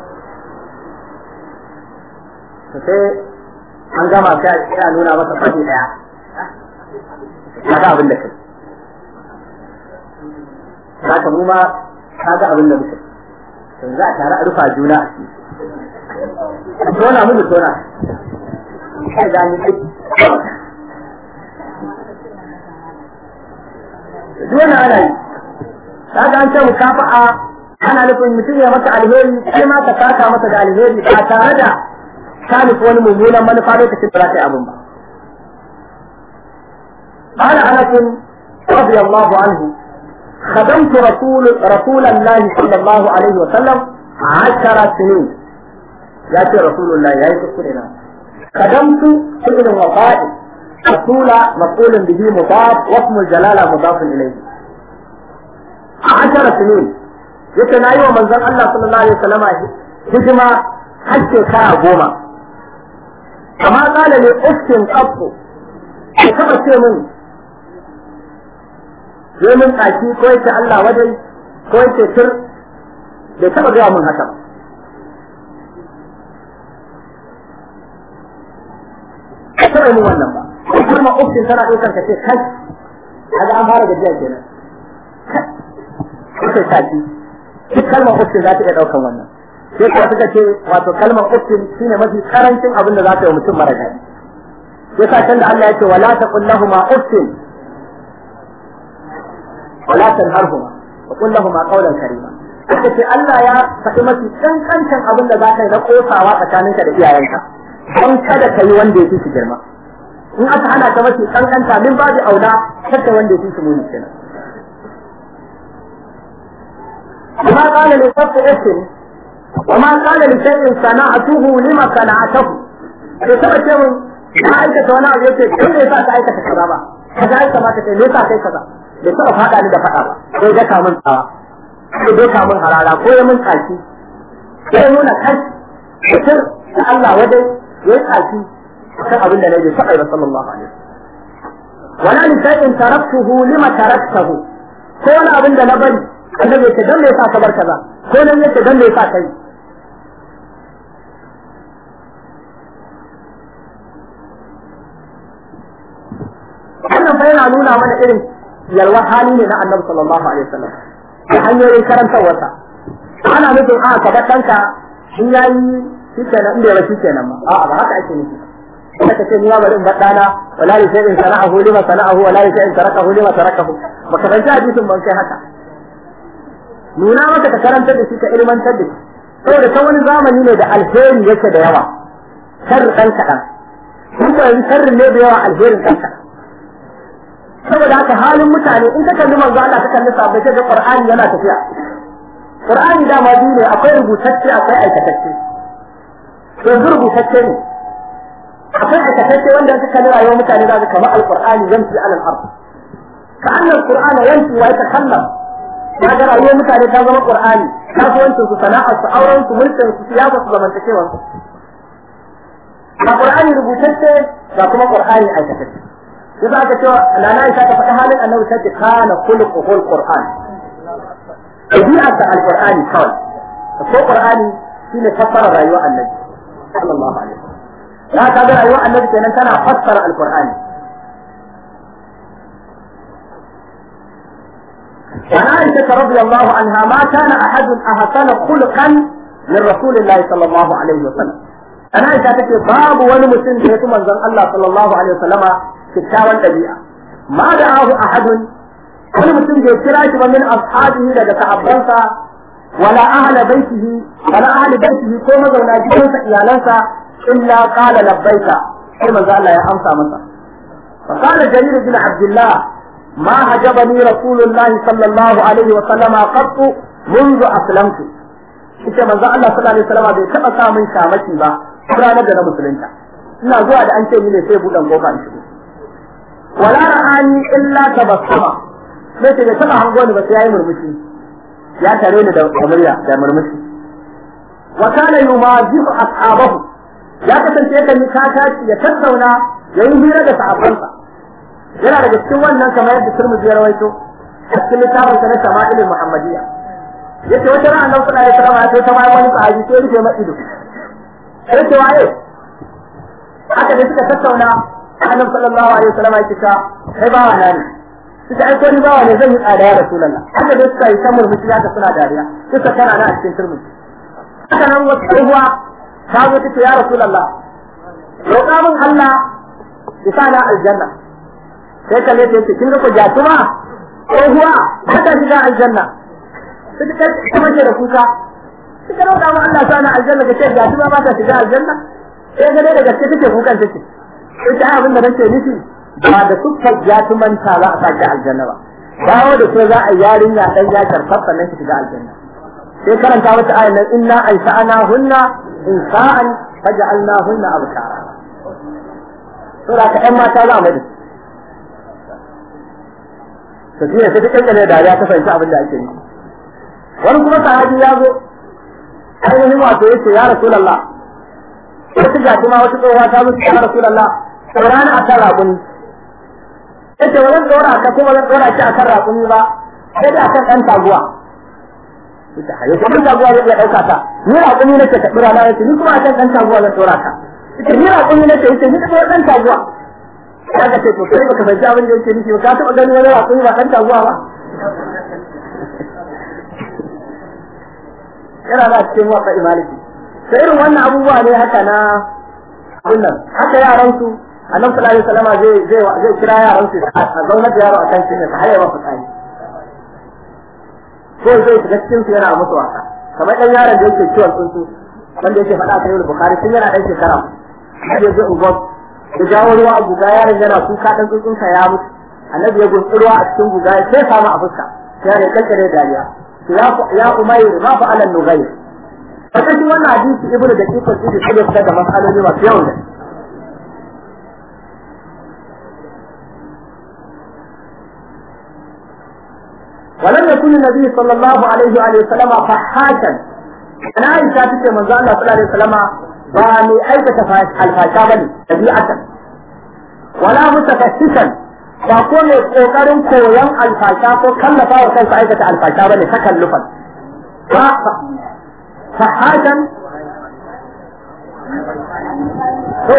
sai an gama sai a nuna masa fadi ɗaya kaga abin da kai kaga mu ma kaga abin da muke yanzu a tare a rufa juna a ciki tona mu mu tona kai da ni duk wani ana yi kaga an ce mukafa'a ana nufin mutum ya maka alheri kai ma ka saka masa da alheri ba tare da ka nufi wani mummunan manufa lokacin da za ka yi abin ba قال انس رضي الله عنه خدمت رسول رسول الله صلى الله عليه وسلم عشر سنين ياتي رسول الله يا يسكننا خدمت فعل وفاء رسول مقول به مضاف واسم الجلاله مضاف اليه عشر سنين yake na yi wa manzon Allah sallallahu alaihi wasallama hijima har shekara goma amma kala ne uftin qattu ka taba ce min sai mun tsaki ko yace Allah wadai ko yace tur bai taba gaya mun haka ba ka taba mun wannan ba kuma uftin tana ɗaukar ka ce kai kaga an fara gajiya kenan kai tsaki duk kalmar uftin za ta iya ɗaukan wannan sai kuwa suka ce wato kalmar uftin shine mafi karancin abin da za ta yi mutum mara daɗi sai sa can da Allah ya ce wala taqul lahumu uftin wala tanharhuma wa qul lahumu qawlan karima suka ce Allah ya faɗi mafi kankantan abin da za ka yi na kosawa tsakaninka da iyayenka don kada ka yi wanda ya fi shi girma in aka hana ka mafi kankanta min babu aula kada wanda ya fi shi muni kenan وما قال لصف اسم وما قال لشيء صنعته لما صنعته bai taba ce mun na aikata wani abu yace kai ne sa ka aikata kaza ba kaza ya kamata kai ne sa kai kaza bai taba fada ni da fada ba sai da ka mun tsawa sai dai ka mun harara ko ya mun tsaki sai nuna kai mutum da Allah wajen ya tsaki kan abin da nabi sai ba sallallahu alaihi wasallam wala li shay'in taraktuhu lima taraktahu ko wani abin da na bari annabi ya ce dan me yasa ka bar kaza ko nan yace dan me yasa kai wannan fa yana nuna mana irin yalwar hali ne na annabi sallallahu alaihi wasallam da hanyoyin karantarwarsa ana nufin a ka bar ɗanka in yayi shi kenan inda ya shi kenan ma a'a ba haka ake nufi kada ka ce ni ma bari in bar ɗana wala li shay'in sana'ahu lima sana'ahu wala li shay'in tarakahu lima tarakahu baka fahimci hadisin ban kai haka nuna maka ka karantar da shi ka ilmantar da shi saboda ta wani zamani ne da alheri yake da yawa sharri ɗan kaɗan kuma yanzu sharrin ne da yawa alherin ɗan kaɗan saboda haka halin mutane in ka kalli manzo Allah ka kalli sabbai sai ga Qur'ani yana tafiya Qur'ani dama biyu ne akwai rubutacce akwai aikatacce yanzu rubutacce ne akwai aikatacce wanda ka kalli rayuwar mutane za ka kamar al-Qur'ani yamshi ala al-ard ka annal Qur'ana yamshi wa yatakallam ya ga rayuwar mutane ta zama Qur'ani kasuwancin su sana'ar su auren su mulkin su siyasa su zamantakewar su ga Qur'ani rubutacce ga kuma Qur'ani aikatacce yasa aka cewa nana Aisha ta faɗi halin annabi ta ce kana khuluquhul Qur'an ɗabi'arsa al-Qur'ani kawai ko Qur'ani shine fassara rayuwar annabi sallallahu alaihi wasallam ya ka ga rayuwar annabi kenan tana fassara al-Qur'ani وعن عائشة رضي الله عنها ما كان أحد أحسن خلقا من رسول الله صلى الله عليه وسلم أنا عائشة تكي باب ولمسلم في من الله صلى الله عليه وسلم kyakkyawan ɗabi'a ma da ahu ahadun wani mutum bai kira shi ba min ashabihi daga sahabbansa wala ahla baitihi wala ahli baitihi ko mazauna gidansa iyalansa illa qala labbaika sai manzo Allah ya amsa masa fa qala jarir bin abdullah ma hajabani rasulullahi sallallahu alaihi wa sallama qattu منذ أسلمت ita manzo Allah sallallahu alaihi wasallam bai taba sa min shamaki ba ranar da na musulunta ina zuwa da an ce ni ne sai budan kofa in shigo wala ra'ani illa tabassama sai ta bai taba hango ni ba sai yayi murmushi ya tare ni da murya da murmushi wa kana yumajihu ashabahu ya kasance yakan yi kakaci ya tattauna ya yi hira da sahabbansa yana daga cikin wannan kamar yadda Tirmidhi ya rawaito a cikin littafin sa na Shama'ilul Muhammadiyya yace wata ran Allah sallallahu alaihi wasallam sai ta bayan wani sahabi sai rufe masa ido sai ce waye haka da suka tattauna annabi sallallahu alaihi wasallam ya kika kai ba wa nani suka aiko ni bawa ne zan yi tsada ya rasulullah haka dai suka yi ta murmushi haka suna dariya suka tana na a cikin turmi haka nan wata tsohuwa ta zo ta ce ya rasulullah roƙa min Allah ya sa na aljanna sai kalle ta yace kin ga ku jatuma tsohuwa ba ta shiga aljanna suka kai ta mace da kuka suka roƙa min Allah sa na aljanna ka ce jatuma ba ta shiga aljanna sai ga dai da gaske take kukan take sai ta abin da nake nufi ba da sukkar jatumanta za a sake aljanna ba dawo da ke za a yarinya dan ya karfar sannan ki shiga aljanna sai karanta mata ayan nan inna ansa'ana hunna insa'an faj'alna hunna abkara sura ka ƴan mata za a mai to shi ne sai ta kankane dariya ta fahimci abin da ake yi wani kuma sahabi ya zo ainihin wato yace ya rasulullah wata jatuma wata tsohuwa ta mutu ya rasulullah saurani a kan raƙuni yace ba zan ɗora ka kuma zan ɗora shi a kan raƙumi ba sai da akan ɗan taguwa ita hayo kuma taguwa zai iya ɗauka ta ni raƙumi nake ta ɗora na yace ni kuma akan ɗan taguwa zan ɗora ka ita ni raƙumi nake yace ni kuma ɗan taguwa ya ga ce to kai baka fahimci abin da yake nufi ba ka taɓa ganin wani raƙumi ba ɗan taguwa ba yana da cikin wasa imaliki sai irin wannan abubuwa ne haka na abin nan haka yaran su annabi sallallahu alaihi wasallam zai zai zai kira yaran su a zauna da yaro akan shi ne ta haye masa tsari ko zai shiga cikin su yana musu wasa kamar dan yaron da yake ciwon tsuntsu wanda yake faɗa ta yau bukhari tun yana dan shekara sai zai ugo da jawo ruwa a guga yaron yana kuka dan tsuntsun sa ya mutu annabi ya gunsu ruwa a cikin guga ya sai samu a fuska sai ya kankare dariya ya ya umayr ma fa'ala nughayr a cikin wannan hadisi ibnu da kifar sai ya fitar da masaloli masu yawan da ولم يكن النبي صلى الله عليه وآله وسلم فحاشا أنا عائشة تكي من الله صلى الله عليه وسلم باني أيضا الفاشا بني طبيعة ولا متفسسا ba ko mai kokarin koyon alfasha ko kallafa wa kansa aikata alfasha bane takallufan ba fahashan to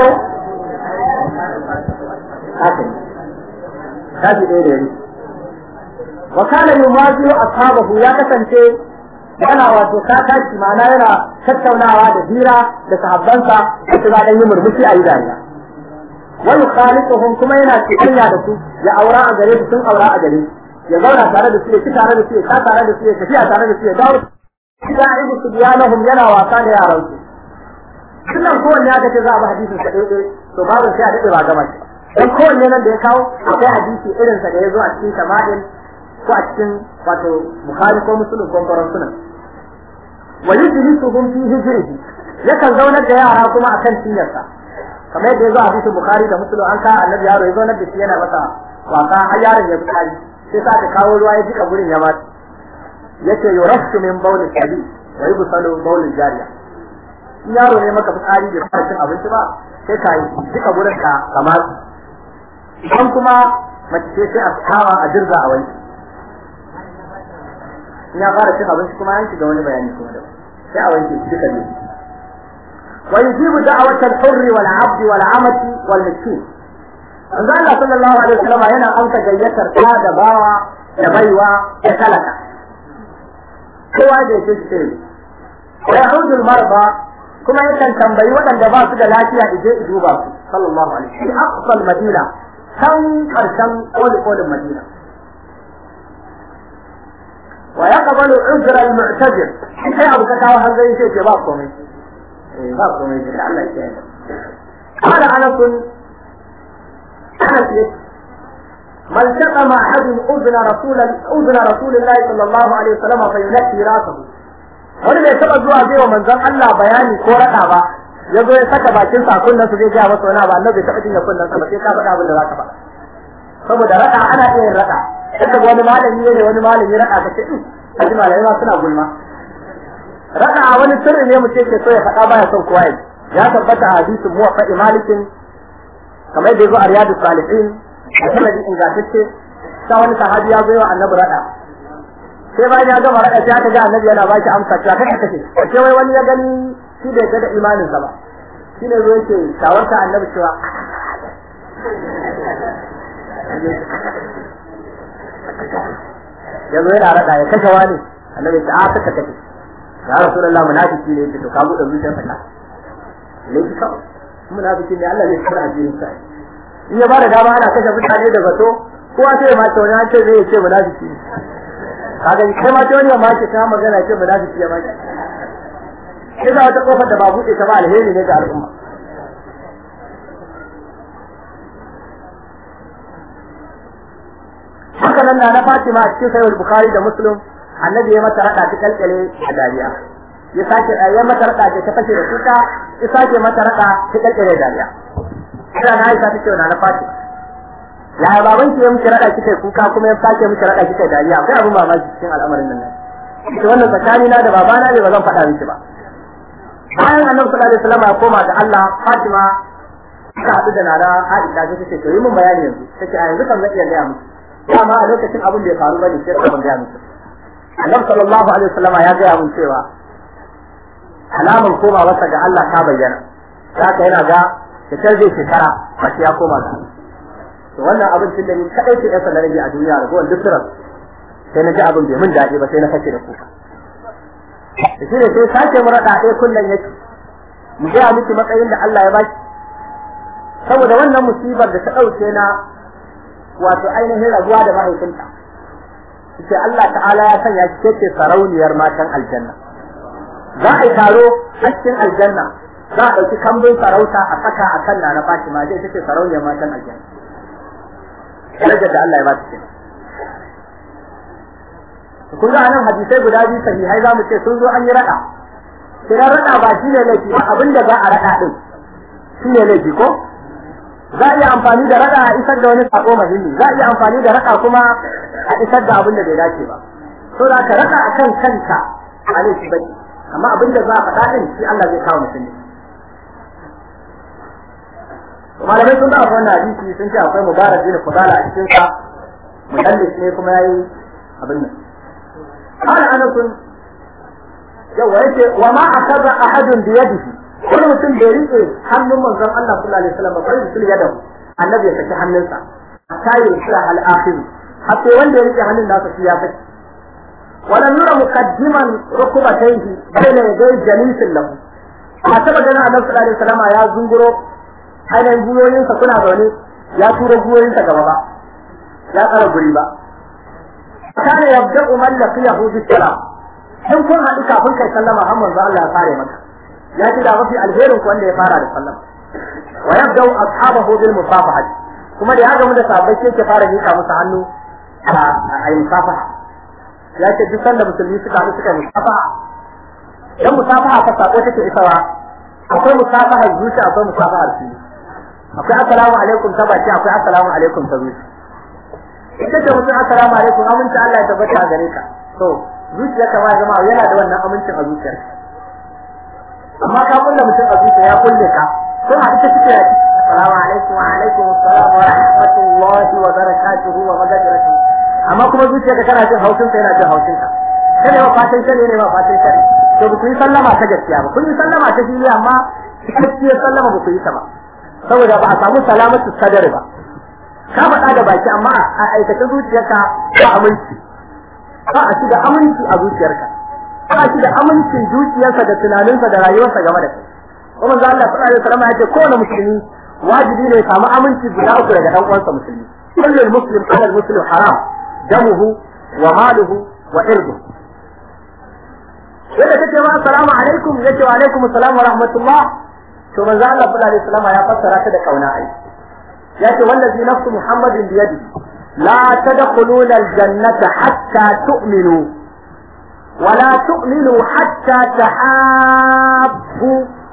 haka kaji ɗaya da yanzu وكان يمازي أصحابه يا كسنتي yana wato ka tashi ma'ana yana tattaunawa da hira da sahabbansa da su dan yi murmushi a yi dariya wa yukhalituhum kuma yana cikanya da su ya aura a gare su sun aura a gare ya zauna tare da su ya ci tare da su ya sha tare da su ya tafiya tare da su ya dawo idan ibu subyanahum yana wasa da yaran su kullum kowanne ya kace za a bi hadisin sa ɗaya to babu sai a daɗe ba gama shi dan kowanne nan da ya kawo akwai hadisi irin sa da ya zo a cikin shama'il ko a cikin wato bukhari ko muslim ko koran sunan wa yujlisuhum fi hijrihi yakan zaunar da yara kuma akan cinyarsa kamar yadda yazo a hadisin bukhari da muslim an ka annabi yaro ya zaunar da shi yana masa wasa har yaron ya fitari sai sa ta kawo ruwa ya jika gurin ya mata yace yurashu min bawli sabi wa yubsalu bawli jariya in yaro ne maka fitsari bai fara cin abinci ba sai ka yi jika gurin ka kamar idan kuma mace ce sai a kawa a dirza a wani ina fara cin abinci kuma an shiga wani bayani kuma da sai a wanke shi duka ne wa yujibu da'wat al-hurr wal 'abd wal 'amati wal miskin manzo Allah sallallahu alaihi wasallam yana amsa gayyatar ta da bawa da baiwa da talaka kowa da yake shi sai wa ya'udul marba kuma yakan tambayi waɗanda ba su da lafiya ije duba su sallallahu alaihi wasallam aqsal madina kan karshen koli kolin madina ويقبل عذر المعتذر sai abu ka kawo hanzari sai ce ba komai ba komai da Allah ya yi قال أنس أنس ما التقى مع أحد أذن رسول أذن رسول الله صلى الله عليه وسلم فينكي راسه wani bai taɓa zuwa zai wa manzon Allah bayani ko raɗa ba ya zo ya saka bakin sa kunnan su zai gaya masa wani abu annabi bai taɓa jinya kunnan sa ba sai ka faɗa abin da za ka faɗa saboda raɗa ana iya yin raɗa yadda wani malami ne wani malami raɗa ka ce a ji malamai ma suna gulma raɗa a wani sirri ne mutum ke so ya faɗa baya son kowa ya ya tabbata a hadisin muwaffa malikin kamar yadda zo a riyadu salihin a sanadi ingantacce ta wani sahabi ya zo wa annabi raɗa sai bayan ya gama raɗa sai aka ga annabi yana ba shi amsa cewa kai kace sai wai wani ya gani shi bai ga da imaninsa ba shi ne zo yake shawarta annabi cewa yanzu yana rada ya kashe wani annabi ta aka ka kashe ya rasulullahi munafiki ne yake to ka bude zuciyarsa ka laifi kawai munafiki ne Allah ne kira addinin sa in ya bada dama ana kashe mutane da zato kowa sai ya mace wani an ce zai ce munafiki ne kaga kai ma ce wani ya mace ta magana ce munafiki ya mace sai za wata kofar da ba buɗe ta ba alheri ne ga al'umma haka nan na Fatima a cikin sahih Bukhari da Muslim annabi ya mata rada ta kalkale a dariya ya sake ya mata rada ta fashe da kuka ya sake mata rada ta kalkale dariya sai na Aisha ta ce na Fatima ya baban ki ya miki rada kike kuka kuma ya sake miki rada kike dariya akwai abin mamaki cikin al'amarin nan ne wannan tsakani na da babana ne ba zan faɗa miki ba bayan annabi sallallahu alaihi wasallam ya koma ga Allah Fatima ta haɗu da nana Aisha ta ce to yi mun bayani yanzu take a yanzu kan zan iya gaya miki dama a lokacin abin da ya faru bane sai ban gaya miki annabi sallallahu alaihi wasallam ya gaya mun cewa alaman koma wasa ga Allah ta bayyana haka yana ga da zai shekara ba ya koma ga to wannan abin tun da ni kadai ce yasa na rage a duniya da kowanne duk sai na ji abin bai mun daɗi ba sai na kace da kuka da shi ne sai sake mu raɗa ɗaya kullum yake mu gaya miki matsayin da Allah ya baki saboda wannan musibar da ta ɗauke na wato ainihin rabuwa da mahaifinta ce Allah ta'ala ya sanya ki ce sarauniyar matan aljanna za a yi taro a cikin aljanna za a ɗauki kambun sarauta a saka a kan na Fatima zai ce sarauniyar matan aljanna darajar da Allah ya ba ta kenan kun ga anan hadisai guda biyu sahihai za mu ce sun zo an yi rada kiran rada ba shi ne laifi ba abin da za a rada din shi ne laifi ko za a iya amfani da rada a isar da wani sako muhimmi za a iya amfani da rada kuma a isar da abin da bai dace ba to da ka rada akan kanka a laifi ba amma abin da za a faɗa din shi Allah zai kawo mutum malamai sun ba wannan hadisi sun ce akwai mubarak bin fudala a cikin sa mudallis ne kuma yayi abin nan قال انس yawa yace wa ma akaza ahadun bi yadihi wani mutum bai rike hannun manzon Allah sallallahu alaihi wasallam bai rike yadahu annabi ya saki hannunsa hatta ya shira al akhir hatta wanda ya rike hannun nasa shi ya saki wala nura muqaddiman rukubatayhi bayna yaday jalisin lahu a taba ganin annabi sallallahu alaihi wasallam ya zunguro ainihin guyoyinsa kuna zaune ya tura guyoyinsa gaba ba ya tsara guri ba kana yabda'u man laqiyahu bis-salam in kun haɗu kafin kai sallama har manzo Allah ya fare maka ya ce da mafi alherin ku wanda ya fara da sallama wa yabda'u ashabahu bil musafahati kuma da ya gamu da sahabbai sai ke fara mika musu hannu a yi musafaha ya ce duk sanda musulmi suka haɗu suka yi musafaha dan musafaha ta sako take isawa akwai musafahar zuci akwai musafahar fili akwai assalamu alaikum ta baki akwai assalamu alaikum ta zuci ita ce mutum assalamu alaikum aminci Allah ya tabbata a gare ka to zuciya kama ya zama yana da wannan amincin a zuciyar amma ka kulle mutum a zuciya ya kulle ka sun haɗu ta suke yaki assalamu alaikum wa alaikum assalam wa rahmatullahi wa barakatuhu wa magajiratuhu amma kuma zuciya ka kana jin haushin sa yana jin haushin ka kada ba fatan shari ne ba fatan shari to ba ku yi sallama ta gaskiya ba kun yi sallama ta fili amma cikakkiyar sallama ba ku yi ta ba saboda ba a samu salamatu sadari ba ka faɗa da baki amma a aikata zuciyarka ba aminci ba a ci da aminci a zuciyarka ba a ci da amincin zuciyarsa da tunaninsa da rayuwarsa game da kai kuma za Allah sallallahu alaihi wasallam ya ce kowane musulmi wajibi ne ya samu aminci guda uku daga dan uwansa musulmi kullu muslim ala muslim haram damuhu wa maluhu wa irduhu yadda take ma assalamu alaikum yace wa alaikum assalam wa rahmatullah to manzo Allah sallallahu alaihi wasallam ya fassara ta da kauna ai yace wallazi nafsu muhammadin bi yadi la tadkhuluna aljannata hatta tu'minu wa la tu'minu hatta tahabbu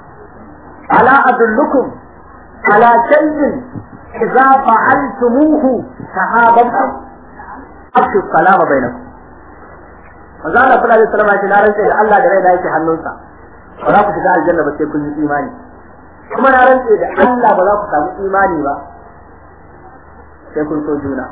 ala adullukum ala shay'in idza fa'altumuhu tahabbtum afshu salama bainakum manzo Allah sallallahu alaihi wasallam ya ce na rantsa da Allah da rai da yake hannunsa ba za ku shiga aljanna ba sai kun yi imani kuma na rantsa da Allah ba za ku samu imani ba sai kun so juna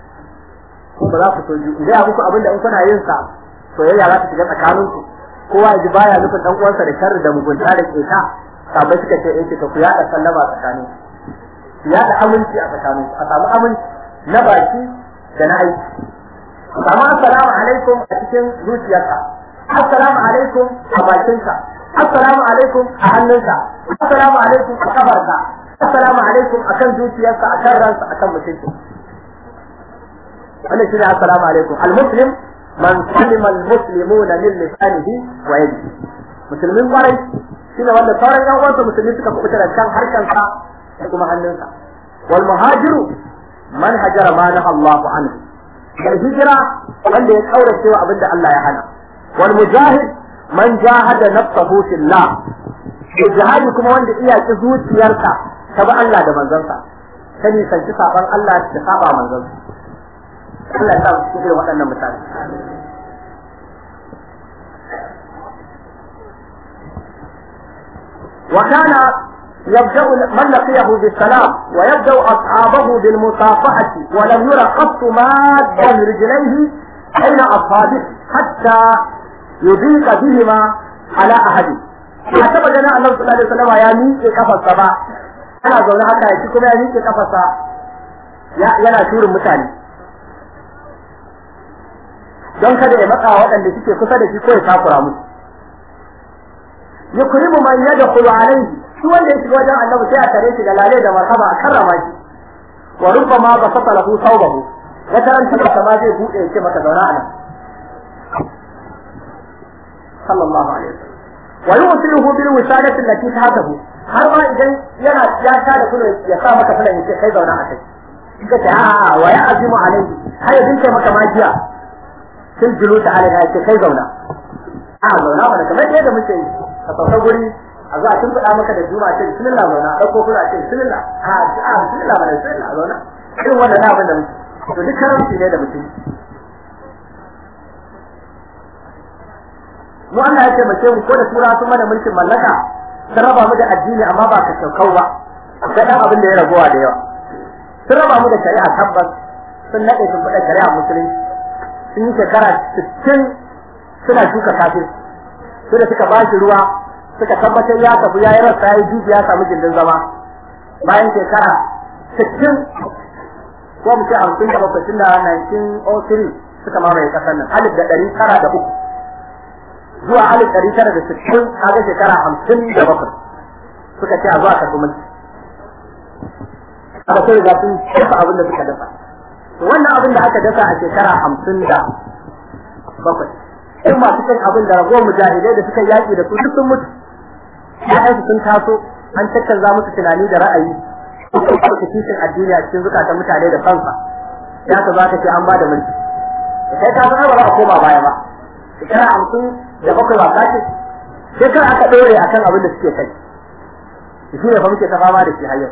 ko ba za ku so juna idan muku abin da in kuna yin sa soyayya za ta shiga tsakanin ku kowa ya ji baya nufin dan uwansa da sharri da mugunta da keta sabai suka ce eh ku yada sallama tsakanin ku yada aminci a tsakanin ku a samu aminci na baki da na aiki kama assalamu alaikum a cikin zuciyarka assalamu alaikum a bakinka assalamu alaikum a hannunka assalamu alaikum a kafarka assalamu alaikum akan zuciyarka akan ransa akan mutunci wannan shine assalamu alaikum al-muslim man salima al-muslimuna min lisanihi wa yadihi musulmin kwarai shine wanda sauran yan uwansa musulmi suka kubuta da kan harkansa da kuma hannunsa wal muhajiru man hajara ma naha Allahu anhu mai hijira wanda ya kaurace wa abinda Allah ya hana wal mujahid man jahada nafsahu fillah jihadi kuma wanda iya ki zuciyarsa ta bi Allah da manzansa ta nisanci saban Allah da saba manzansa Allah ya sa su irin waɗannan mutane وكان يبدأ من لقيه بالسلام ويبدأ أصحابه بالمصافحة ولم ير قط مادا رجليه بين أصحابه حتى يضيق بهما على أحد حتى جنا النبي صلى الله عليه وسلم يا ميكي كفى السبا أنا زونا حتى يشكم يا ميكي كفى السبا yana shurin mutane don kada ya matsa waɗanda suke kusa da shi ko ya takura musu yukrimu man yadkhulu alayhi shi wanda ya shiga wajen annabi sai a tare shi da lalai da marhaba a karrama shi wa rubbama basata lahu thawbahu wata ran tuka sama zai bude ya ce maka zauna anan sallallahu alaihi wasallam wa yusiluhu bil wisadati allati tahtahu har ma idan yana ya ta da kullu ya sa maka fulan yace kai zauna a kai kika ce a wa ya azimu alaihi har ya dinka maka magiya fil juluta alaiha yace kai zauna a zauna ba kamar yadda muke yi ka sauka guri a zo a tun faɗa maka da juma ce bismillah zauna ɗauko kuna ce bismillah a a bismillah ba da bismillah zauna irin wannan na abin da muke to duk karamci ne da mutum mu Allah ya taimake mu ko da tura sun mana mulkin mallaka sun raba mu da addini amma ba ka shaukau ba da dan abin da ya ragowa da yawa sun raba mu da shari'a tabbas sun nade sun faɗa shari'a musulunci sun yi shekara 60 suna shuka kafin su da suka bashi ruwa suka tabbatar ya tafi ya yi rasa ya yi dubi ya samu gindin zama bayan shekara 60 ko mu ce 50 da bakwai tun da 1903 suka mamaye kasar nan alif da ɗari tara da uku zuwa alif ɗari tara da sittin kaga shekara hamsin da bakwai suka ce a zuwa karɓi mulki aka sai riga sun dafa abin da suka dafa to wannan abin da aka dasa a shekara hamsin da bakwai in masu cin abin da ragowar mujahidai da suka yaƙi da su duk sun mutu ya'yansu sun taso an caccanza musu tunani da ra'ayi sun ɗauka kishin addini a cikin zukatan mutane da kansa ya ka za ka ce an ba da mulki kai ka san ba za a koma baya ba shekara hamsin da bakwai ba kace sai kar aka ɗore akan abin da suke kai shi ne fa muke ta fama da shi har yau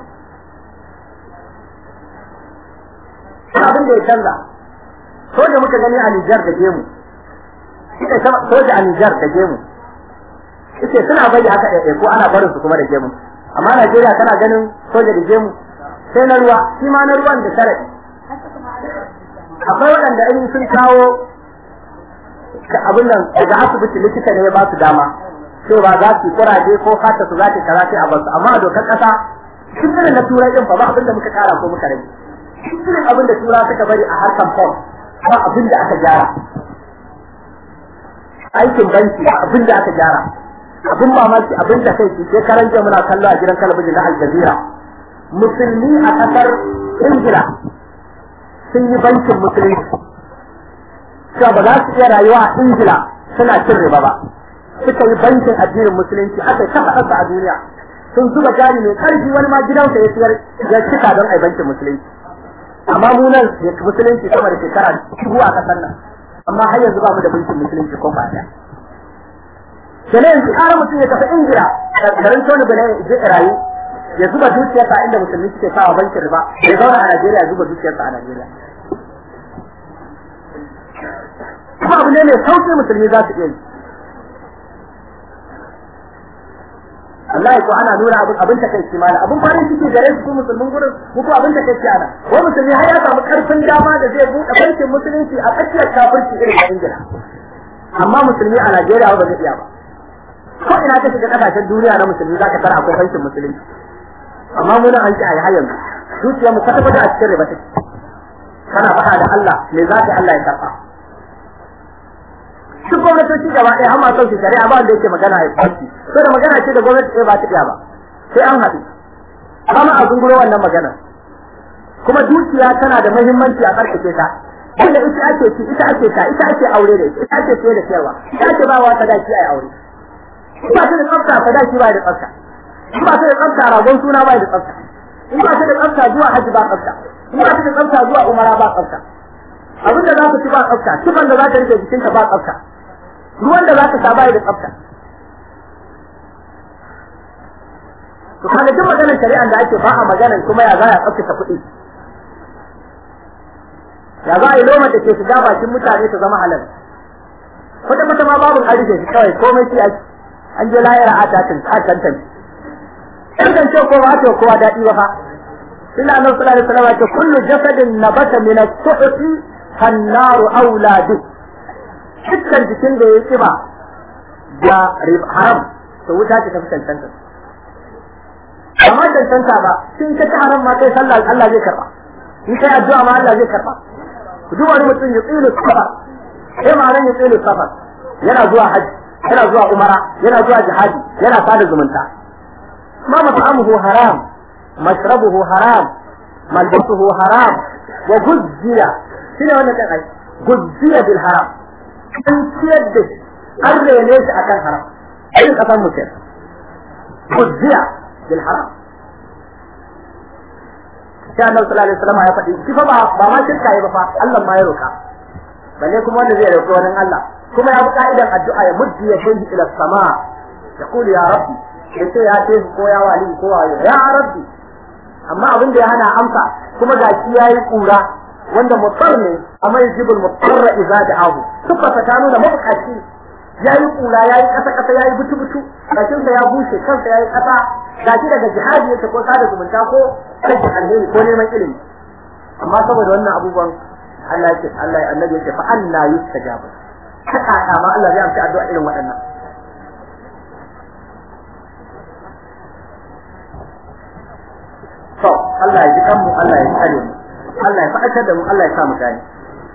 abin da ya canza soja muka gani a Nijar da gemu suka sama soja a Nijar da gemu suke suna bari haka ɗaya ko ana barin su kuma da gemu amma Najeriya kana ganin soja da gemu sai na ruwa shi ma na ruwan da sharadi akwai waɗanda in sun kawo abin nan daga asibiti likita ne ya ba su dama cewa za su kuraje ko fata su za ta kaza sai a basu amma a dokar ƙasa duk irin na turai din fa ba abin da muka kara ko muka rage duk irin abin da tura suka bari a harkan fom ba abin da aka gyara aikin banki ba abin da aka gyara abin mamaki abin da kai ke karan jiya muna kallo a gidan talabijin na Al Jazeera musulmi a kasar Ingila sun yi bankin musulunci cewa ba za su iya rayuwa a Ingila suna cin riba ba suka yi bankin addinin musulunci aka kafa ƙasa a duniya sun zuba jari mai ƙarfi wani ma gidansa ya siyar ya cika don a bankin musulunci amma mu nan musulunci sama da shekara dubu a ƙasar nan amma har yanzu ba mu da bankin musulunci ko ba ɗaya kenan yanzu ƙara mutum ya tafi Ingila garin Tony Blair ya je rayu ya zuba dukiyarsa inda musulmi suke sawa bankin riba ya zauna a Najeriya ya zuba dukiyarsa a Najeriya kuma abu ne mai sauƙi musulmi za su iya yi Allah ko ana nuna abin abin takaici mana abin farin ciki gare su musulmin gurin muku abin takaici ana ko musulmi har ya samu karfin dama da zai buɗe bankin musulunci a tsakiyar kafirci irin da Ingila amma musulmi a Najeriya ba zai iya ba ko ina ka shiga kasashen duniya na musulmi zaka tara akwai bankin musulunci amma muna an ci a yi har yanzu zuciyarmu kwata kwata a cikin riba take kana faɗa da Allah me za ka Allah ya karɓa duk gwamnatoci gaba ɗaya har masu su shari'a ba wanda yake magana ya kwanci so da magana ce da gwamnati ɗaya ba ta iya ba sai an haɗu kama a zunguro wannan magana kuma dukiya tana da muhimmanci a karkace ta wanda ita ake ci ita ake ta ita ake aure da ita ita ake siye da siyarwa ita ake ba wa sadaki ai aure in ba ta da tsafta sadaki ba da tsafta in ba ta da tsafta ragon suna ba da tsafta in ba ta da tsafta zuwa hajji ba tsafta in ba ta da tsafta zuwa umara ba tsafta abin da za ka ci ba tsafta tufan da za ka rike jikinka ba tsafta ruwan da za ka sha ba da tsafta to kaga duk maganar shari'an da ake ba a maganar kuma ya za a tsaftace kuɗi ya za a yi lomar da ke shiga bakin mutane su zama halal kwata kwata ma babu an rike shi kawai komai shi ake an je layara a tatin a tantance kan ce ko ba ta kowa daɗi ba fa illa annabi sallallahu alaihi wasallam ce kullu jasadin nabata min as-suhti fannaru aula bi dukkan jikin da ya kiba da haram to wuta ce ta fi cancanta amma cancanta ba sun ka ta haram ma kai sallah Allah zai karba in kai addu'a ma Allah zai karba duk wani mutum ya tsilu safar sai ma nan ya tsilu safar yana zuwa haji yana zuwa umara yana zuwa jihadi yana sada zumunta ma mat'amuhu haram mashrabuhu haram malbasuhu haram wa guzziya shine wannan kan ai guzziya bil haram an ciyar da shi an rene shi akan haram ai kasan mutum guzziya bil haram sai annabi sallallahu alaihi wasallam ya faɗi shi fa ba ba ma shirka yi ba fa Allah ma ya roka balle kuma wanda zai roƙi wani Allah kuma ya bi ka'idan addu'a ya muddi ya kai ila sama ya kulu ya rabbi ya ce ya ce ko ya wali ko wayo ya rabbi amma abin da ya hana amsa kuma ga shi yayi kura wanda mutar ne amma yajibul mutarra idza da'ahu suka ta nuna mabukaci yayi kura yayi kasa kasa yayi butu butu bakin sa ya bushe kansa yayi kasa gashi daga jihadi yake ko sada zumunta ko rage alheri ko neman ilimi amma saboda wannan abubuwan Allah yake Allah ya annabi yake fa anna yustajabu haka kama Allah zai amsa addu'a irin waɗannan to Allah ya ji kanmu Allah ya tsare mu Allah ya faɗakar da mu Allah ya sa mu gani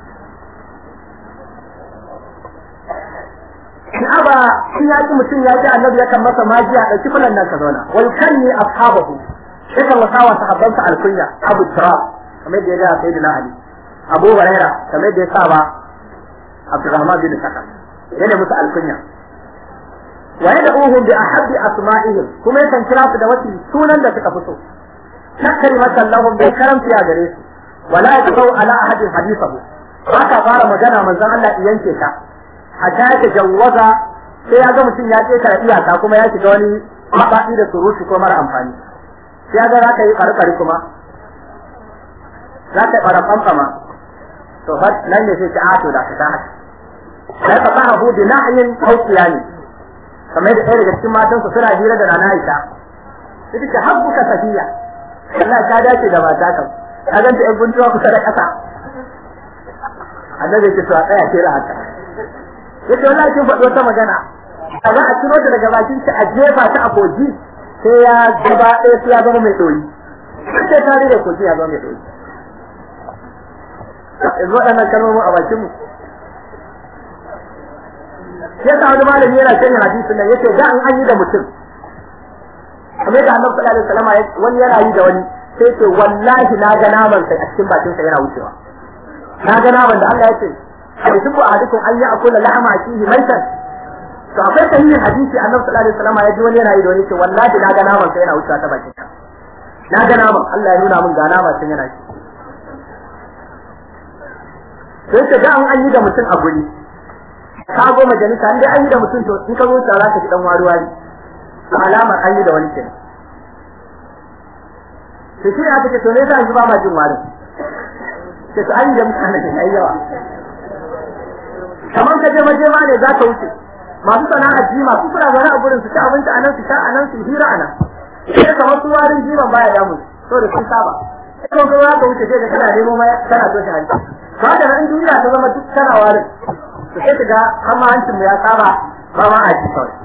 Aba shi ya ki mutum ya ji annabi yakan masa majiya da kifilan nan ka zauna wal kanni ashabahu yakan wasa wa sahabbansa alkunya Abu Turab kamar da ya ga Sayyidina Ali Abu Huraira kamar da ya sa ba Abdurrahman bin Sakar yana musu alkunya wa yad'uhum bi ahabbi asma'ihim kuma yakan kira su da wasu sunan da suka fito nakari masallahum bai karamta ya gare su wala yaqau ala ahadin hadithahu haka fara magana manzon Allah yanke ta hatta ya jawwaza sai ya ga mutum ya ƙetare iyaka kuma ya shiga wani mabaɗi da surutu ko mara amfani sai ya ga za ka yi ƙarƙari kuma za ka yi ɓaraɓanɓama to fa nan ne sai ki ato da ka ta haka sai ka fara hudu nahyin haukiya ne kamar da ɗaya daga cikin matansa suna hira da rana Aisha sai ta habbuka safiya Allah ta dace da mata kan ka ganta ɗan guntuwa kusa da ƙasa annabi ce to a tsaya ke haka yace wallahi kin faɗi wata magana a za a ciro ta daga bakin ta a jefa ta a koji sai ya gaba ɗaya sai ya zama mai ɗoyi sai ta rage koji ya zama mai ɗoyi yanzu waɗannan kalmomin a bakin mu sai sa wani malami yana sanya hadisin nan yace da an an yi da mutum kamar da annabi sallallahu alaihi wasallam wani yana yi da wani sai ce wallahi na ga naman sai a cikin bakin sa yana wucewa na ga naman da Allah ya ce yusufu ahadukum an ya'kula lahma akihi maitan to akwai sahihin hadisi annabi sallallahu alaihi wasallam ya ji wani yana yi da wani ce wallahi na ga naman sai yana wucewa ta bakin ka na ga naman Allah ya nuna min ga naman sai yana ci sai ce da an yi da mutum a guri ka go majalisa inda an yi da mutum to in ka zo tsara ka ji dan waruwa ne alamar an yi da wani kenan to shi aka ce to me yasa ba ma jin warin sai to an yi da mutane ne ai yawa kamar ka je majema ne za ka wuce masu sana'a ji masu suna zaune a gurin su ci abinci a nan su sha a nan su hira a nan sai kamar su warin jiban baya damu so da sun saba sai kuma za ka wuce sai ka kana nemo mai kana so shi hanci ba da nan duniya ta zama duk tana warin to sai ka ga amma hancin mu ya saba ba ma a ji kawai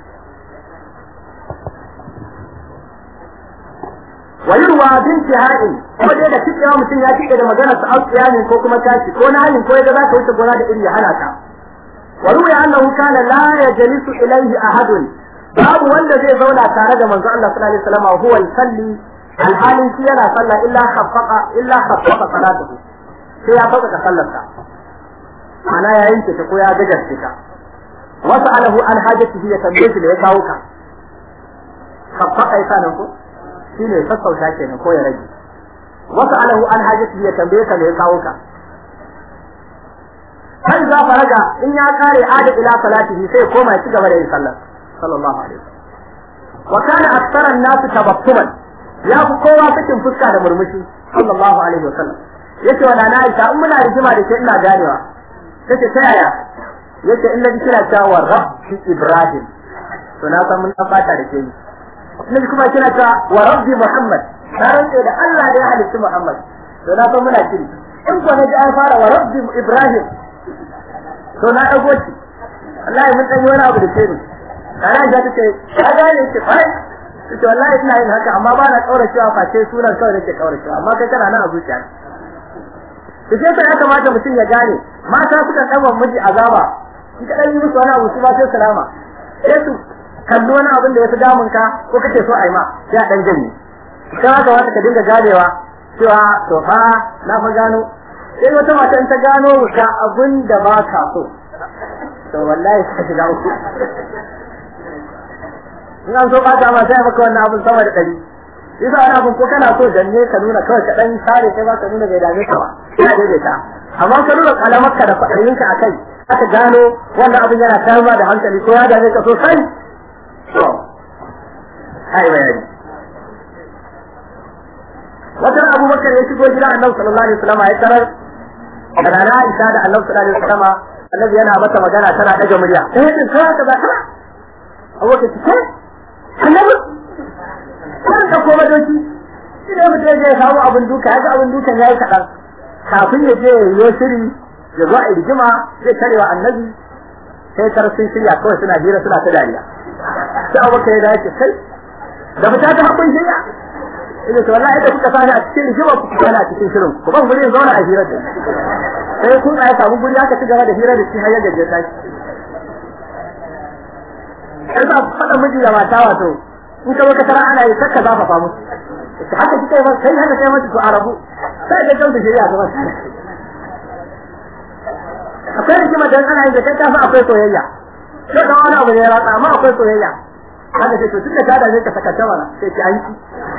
wayurwa binti ha'in kuma dai da kike mutum ya kike da magana sa aukiya ne ko kuma tashi ko na hayin ko ya za ka wuce gona da iri ya hana ka wa ruya annahu kana la yajlisu ilayhi ahadun babu wanda zai zauna tare da manzo Allah sallallahu alaihi wasallam huwa yusalli alhalin shi yana sallah illa khaffaqa illa khaffaqa salatuhu sai ya faka ka sallarsa ana ya yanke ta ko ya gajarce ka wasu alahu an hajatihi ya tambaye shi da ya kawo ka khaffaqa ya sanan ko shine sassauta kenan ko ya rage wasu alahu an hajatihi ya tambaye ka da ya kawo ka har za faraga in ya kare ada ila salatihi sai koma ya ci gaba da yin sallar sallallahu alaihi wasallam wa kana aktsara an-nas tabattuman ya fi kowa sakin fuska da murmushi sallallahu alaihi wasallam yace wa nana Aisha in muna rigima da ke ina ganewa tace ta yaya yace in naji kina cewa rabbi ibrahim to na san mun dan bata da ke ni naji kuma kina cewa wa rabbi muhammad na rantsa da Allah da ya halitta muhammad to na san muna shiri in ko naji an fara wa rabbi ibrahim to na dago shi wallahi mun dan yi wani abu da ke ni kana da take ka gane ki fa ce wallahi ina yin haka amma ba na kaura cewa face sunan kawai nake kaura cewa amma kai kana nan a zuciya to sai sai ya kamata mutum ya gane mata suka kawo miji azaba in ka dan yi musu wani abu su ba sai salama sai su kalli wani abin da ya fi damun ka ko kake so a yi ma sai a dan janye kai haka wata ka dinga ganewa cewa to fa na fa gano sai wata mata in ta gano ka abin da ba ka so to wallahi ka shiga uku in an so bata ma sai maka wannan abin sama da ɗari yasa wani abin ko kana so danne ka nuna kawai ka ɗan sare kai ba ka nuna bai dame ka ba ya daidaita amma ka nuna kalamarka da kwaɗayinka a kai aka gano wannan abin yana tayarwa da hankali ko ya dame ka sosai to ai bayani wata abubakar ya shigo gidan annabi sallallahu alaihi wasallam ya tarar da rana Aisha da annabi sallallahu alaihi wasallam annabi yana mata magana tana daga murya sai ya tsaya ka ba kana abubakar ki kai annabi kan da koma doki shi ne mutum ya samu abin duka ya ga abin dukan yayi kaɗan kafin ya je ya shiri ya zo a rigima zai tarewa annabi sai kar sun shirya kawai suna hira suna ta dariya sai abubakar ya dace kai da fita ta hakun shirya ina ce wallahi da kuka sani a cikin rigima ku kuka a cikin shirin ku ban guri zauna a hira da sai kun ya samu guri aka ci gaba da hira da shi har ya gaje ta sai ba faɗa miji da mata wato in ka baka tara ana yi sakka za ka famu haka kike ba sai haka sai mata to arabu sai da kanta shari'a ga mata akwai rigima dan ana yi da kai kafa akwai soyayya sai da wani abu ne ya ratsa amma akwai soyayya haka sai to tunda ka da zai ka saka tawara sai ki an ki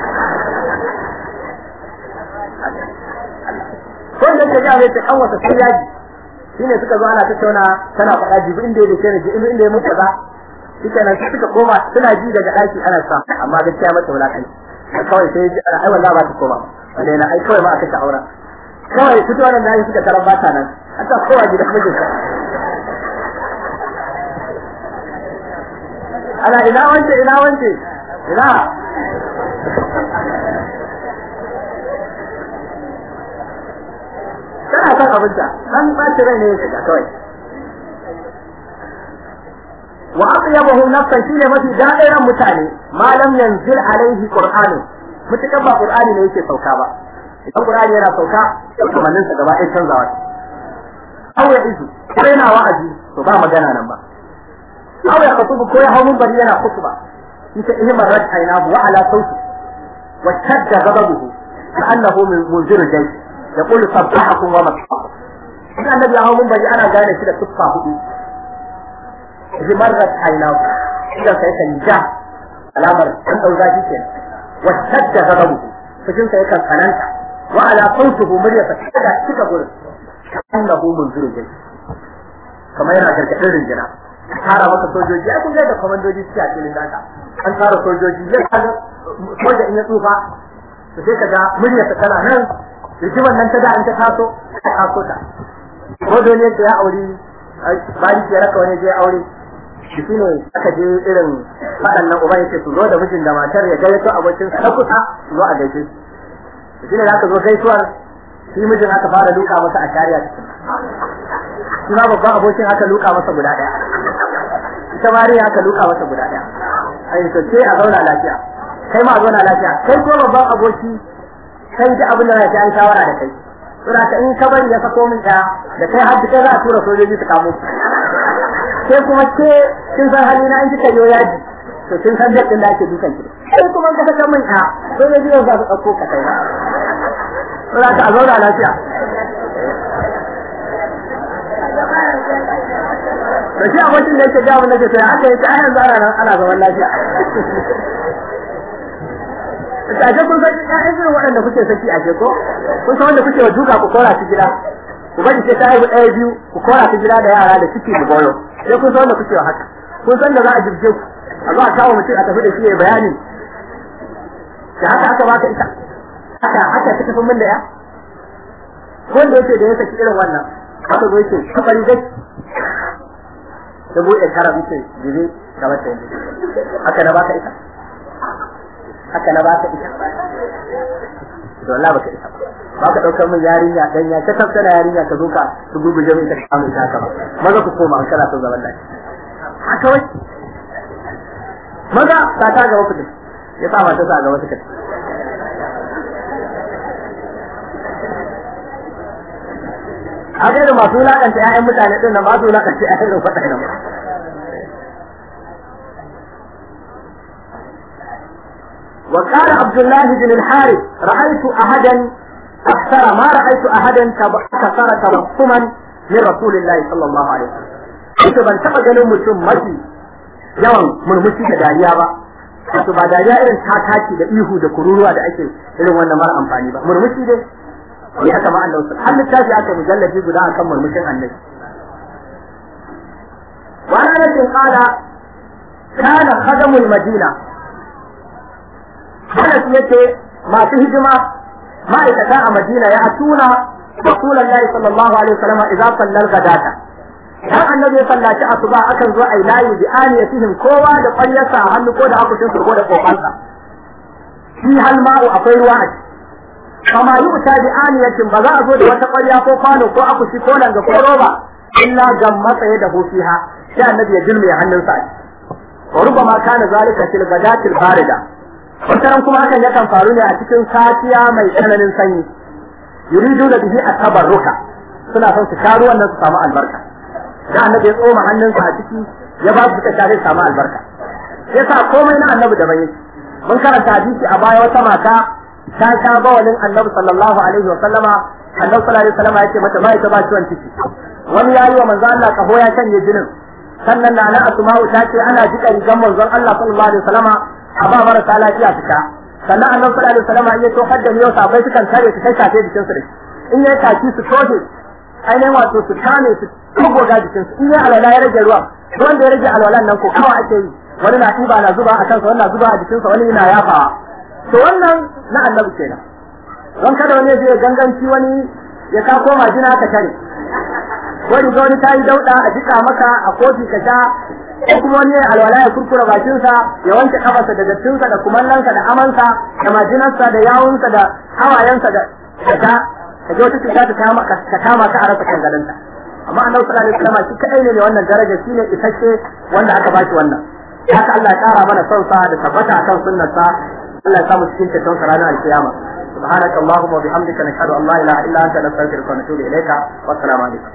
ko da ke ga mai ta kawata sai yaji shine suka zo ana tattauna tana faɗa jibi inda ya dace ne jibi inda ya mutu ba shike nan suka koma suna ji daga daki ana sa amma gaskiya mata wulakai kawai sai ji ai wallahi ba ta koma wanda yana ai kawai ma aka ta aura kawai fito wannan da suka tarar bata nan aka kowa gida mijin ana ina wance ina wance ina kana son abinta dan ɓaci rai ne ya shiga kawai wa atyabahu nafsan shine mafi da'iran mutane ma lam yanzil alaihi qur'anu mutukan ba qur'ani ne yake sauka ba idan qur'ani yana sauka kamannin sa gaba ɗaya canzawa aw ya izu ko yana wa'azi to ba magana nan ba aw ya khutubu ko ya hawo bari yana khutba ita ihmar rat ainahu wa ala sauti wa shadda ghadabuhu ka'annahu min munzir jaysh yaqulu sabbahakum wa masbahakum idan annabi ya hawo bari ana gane shi da tuffa hudu zimarrat ainahu idan sai kan ja alamar an dau zafi ke wa shadda gadabu cikin sai kan kananta wa ala sautuhu murya ta kada cika gurin annahu munziru jai kamar yana gargadin rinjina tara maka sojoji ai kun ga da komandoji suke a cikin daka an tara sojoji ya kaga soja in ya tsufa to sai kaga murya ta tana nan rigiman nan ta da an ta taso ta taso ta ko dole ne ya aure bari ya raka wani je aure shi ne aka je irin faɗan nan uba yake su zo da mijin da matar ya gayyato abokin sa na kusa su zo a gaishe shi shi ne aka zo gaisuwar shi mijin aka fara duka masa a shari'a cikin shi ma babban abokin aka duka masa guda ɗaya ita mariya aka duka masa guda ɗaya ai to sai a zauna lafiya kai ma a zauna lafiya kai ko babban aboki kai da abin da na an shawara da kai saboda in ka bari ya sako min ɗaya da kai har kai za a tura sojoji su kamo ke kuma ke kin san hali na in kika yo yaji to kin san da din da ake dukan ki sai kuma ka saka min a to ne biyo za su dauko ka kai ba za ka zauna lafiya da shi abokin da yake gamu nake sai aka yi ta yanzu ana nan ana zaman lafiya a ce kun san ƴaƴan irin waɗanda kuke saki a ce ko kun san wanda kuke wa duka ku kora su gida ku bari sai ta haihu ɗaya biyu ku kora su gida da yara da ciki da goyo sai kun san wanda kuke wa haka kun san da za a jirge ku a zo a kawo mutum a tafi da shi ya bayani da haka aka baka ita haka haka ta tafi min da ya wanda yake da ya saki irin wannan haka zo yake kabari dai da buɗe kara muke jibi ga wata yanzu haka na baka ita haka na baka ita to Allah baka ita ba ka daukar min yarinya dan ya ta tafsira yarinya ka zo ka gurguje min ta kamu ta haka ba maza ku koma an kana son zaman lafiya haka wai maza ta ta ga wasu ya sa mata sa ga wasu kai a ga da masu wulakanta ƴaƴan mutane din nan masu wulakanta ƴaƴan da faɗa nan وقال عبد الله بن الحارث رأيت أحدا أكثر ما رأيت أحدا كثر تبسما من رسول الله صلى الله عليه وسلم Ita ban taɓa ganin mutum mafi yawan murmushi da dariya ba, wato ba dariya irin tataki da ihu da kururuwa da ake irin wannan mara amfani ba, murmushi dai ya haka ma Allah har littafi aka mujallabi guda akan murmushin annabi wa ana nasin qala kana khadamul madina Anas yace masu hidima ma'aikata a Madina ya atuna Rasulullahi sallallahu alaihi wasallam idza sallal gadata dan annabi ya sallaci asuba akan zo ai layi bi aniyatihim kowa da ƙwaryarsa a hannu ko da akushin ko da kofansa shi hal ma'u akwai ruwa a ciki kama yi uta bi aniyatin ba za a zo da wata ƙwarya ko kwano ko akushi ko langa ko roba illa gam matsaye da hufiha sai annabi ya dilme hannunsa a wa rubama kana zalika fil gadatil barida wataran kuma hakan yakan faru ne a cikin safiya mai tsananin sanyi yuridu da bihi at-tabarruka suna son su sha ruwan nan su samu albarka da annabi ya tsoma hannunsa a ciki ya ba su suka sha zai samu albarka yasa komai na annabi da bai mun karanta hadisi a baya wata mata ta sha bawalin annabi sallallahu alaihi wa sallama annabi sallallahu alaihi wa sallama yace mata bai ta ba ciwon ciki wani yayi wa manzo Allah kaho ya canje jinin sannan na na asma'u ta ce ana jika rigan manzon Allah sallallahu alaihi wa sallama a ba marasa lafiya su sha sannan annabi sallallahu alaihi wa sallama in ya to hadda ne sabai sukan tare su kai shafe jikin su da in ya taki su toje ainihin wato su kame su goga jikin su in ya alwala ya rage ruwan wanda ya rage alwalan nan ko kawai ake yi wani na ɗiba na zuba a kansa wani na zuba a jikinsa wani na yafawa to wannan na annabi kenan don kada wani zai ganganci wani ya ka koma jina ka tare wani ga wani ta yi dauɗa a jika maka a kofi ka sha ko kuma wani ya alwala ya kurkura bakinsa ya wanke kafarsa da dattinsa da kumallansa da amansa da majinarsa da yawunsa da hawayensa da ta ka ga wata cuta ta kama ka kama ka a rasa kan gadonta amma annabi sallallahu alaihi wasallam shi kadai ne wannan daraja shine isasshe wanda aka bashi wannan haka Allah ya kara mana son sa da tabbata akan sunnarsa Allah ya samu cikin ceton sa ranar alkiyama سبحانك اللهم وبحمدك نشهد ان لا اله الا انت نستغفرك ونتوب اليك والسلام عليكم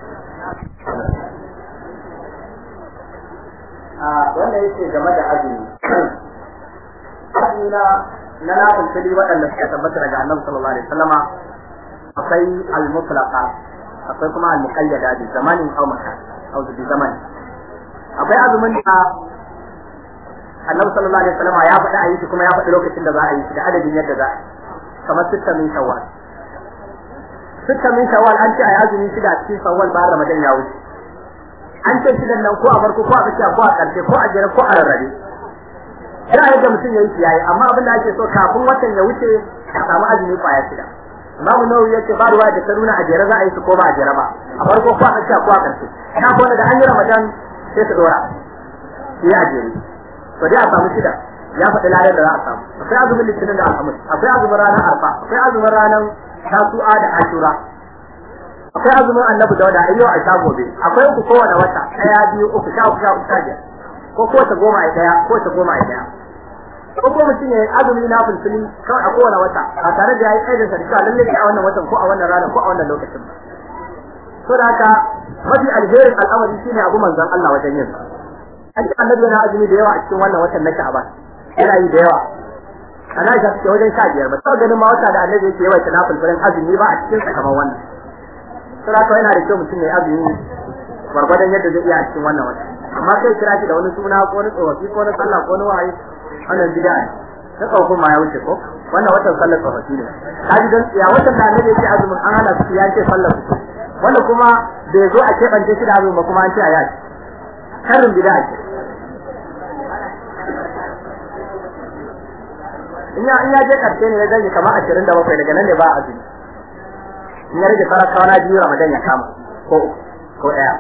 wanda yake game da azumi azumi na na nafin fili waɗanda suka tabbata daga annabi sallallahu alaihi wasallama akwai al-mutlaqa akwai kuma al-muqayyada bi zamanin aw makan aw bi zamani akwai azumin da annabi sallallahu alaihi wasallama ya faɗi a yi shi kuma ya faɗi lokacin da za a yi shi da adadin yadda za a yi kamar sitta min shawwal sitta min shawwal an ce a yi azumi shida a cikin shawwal bayan ramadan ya wuce an ce shidan nan ko a farko ko a tsakiya ko a ƙarshe ko a jere ko a rarrabe ina yadda mutum ya yi yayi amma abin da ake so kafin watan ya wuce a samu azumi kwaya shida Imamu Nawawi yace ba ruwa da ta nuna a jere za a yi su ko ba a jere ba a farko ko a tsakiya ko a ƙarshe ina ko da an yi ramadan sai su dora su yi a jere to dai a samu shida ya faɗi ladan da za a samu akwai azumin litinin da alhamis akwai azumin ranar arfa akwai azumin ranar tasu'a da ashura akwai azumin annabi dauda a yau a sha gobe akwai uku kowane wata ɗaya biyu uku sha uku sha uku sha biyar ko kowace goma a ɗaya kowace goma a ɗaya ko ko mutum ya yi azumi na fulfili kawai a kowane wata ba tare da ya yi ƙaidin sa da cewa lallai a wannan watan ko a wannan ranar ko a wannan lokacin ba so da haka mafi alherin al'amari shine abu manzon Allah wajen yin an ce annabi yana azumi da yawa a cikin wannan watan na Sha'ban yana yi da yawa ana ga ce wajen sha biyar ba sau ganin ma wata da annabi yake yawa tana fulfurin azumi ba a cikin sa kamar wannan sai haka yana da kyau mutum ya azumi gwargwadon yadda zai iya a cikin wannan wata amma kai kira shi da wani suna ko wani tsofaffi ko wani sallah ko wani wahayi wannan bid'a ne na tsofin ma ya wuce ko wannan watan sallar tsofaffi ne kaji dan ya watan da annabi yake azumin an hana su ya ce sallar su wanda kuma bai zo a keɓance shi da azumin ba kuma an ce a yaki karin bid'a ce in ya in ya je karshe ne ya gani kamar 27 daga nan ne ba azumi in ya rage fara kawana biyu Ramadan ya kama ko ko ɗaya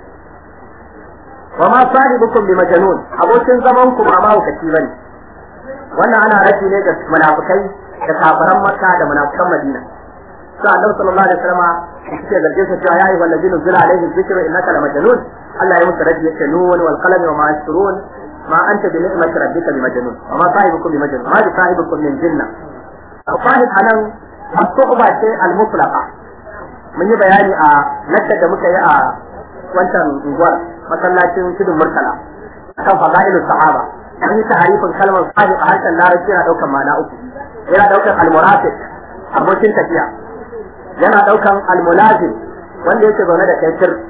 wa ma sahibukum bi majnun abokin zaman ku ba mahaukaci bane wannan ana rashi ne ga munafikai da kafiran Makka da munafikan Madina sai Annabi sallallahu alaihi wasallam yake zargin sa cewa ya ayyuhal ladina zila alaihi dhikru innaka lamajnun Allah ya musu rashi yake nun wal qalami wa ma yasrun ما أنت بنعمة ربك بمجنون وما صاحبكم بمجنون ما بصاحبكم من جنة صاحب أنا الصحبة شيء المطلقة من يبياني آ نكتة مكي آ wancan unguwar masallacin tudun murtala kan fadailus sahaba an yi ta'arifin kalmar sahib a harshen larabci yana daukan ma'ana uku yana daukan almurafiq abokin tafiya yana daukan almulazim wanda yake zaune da kai sir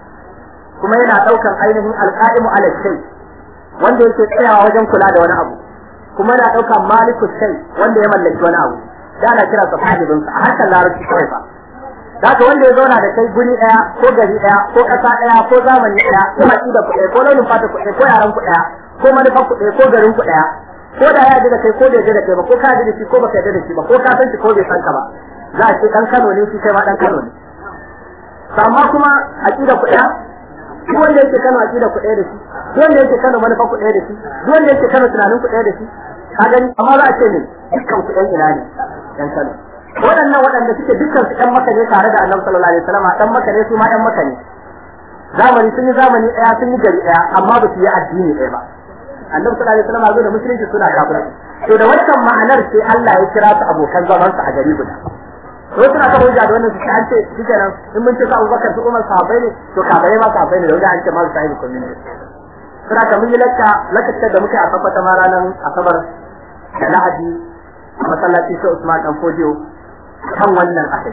kuma yana daukan ainihin alqaimu ala shay wanda yake tsayawa wajen kula da wani abu kuma yana daukan maliku shay wanda ya mallaki wani abu da ana kira sa sahibin sa a harshen larabci kawai fa Zaka wanda ya zauna da kai guri daya ko gari daya ko kasa daya ko zamani daya ko haƙi da kuɗe ko launin fata kuɗe ko yaran ku daya ko manufar kuɗe ko garin ku daya ko da ya da kai ko bai da kai ba ko ka da shi ko baka da shi ba ko ka san shi ko bai san ka ba za a ce dan Kano ne shi kai ma dan Kano ne amma kuma aqida ku daya duk wanda yake Kano aqida ku daya da shi duk wanda yake Kano manufar ku daya da shi duk wanda yake Kano tunanin ku daya da shi ka gani amma za a ce ne dukkan ku ɗan ina ne ɗan Kano waɗannan waɗanda suke dukkan su ɗan maka ne tare da annabi sallallahu alaihi wasallam ɗan maka ne su ma ɗan maka ne zamani sun yi zamani ɗaya sun yi gari ɗaya amma ba su yi addini ɗaya ba annabi sallallahu alaihi wasallam zo da musulunci suna kafirai to da wannan ma'anar sai Allah ya kira su abokan zaman su a gari guda to suna kafa hujja da wannan su an ce shikenan in mun ce su Abubakar su Umar sahabbai ne to kafirai ma sahabbai ne da wanda an ce ma su sahibi community suna ka mun yi lakka lakka da muke a tabbata ma ranar asabar da lahadi a masallaci sai Usman dan Fodiyo kan wannan asali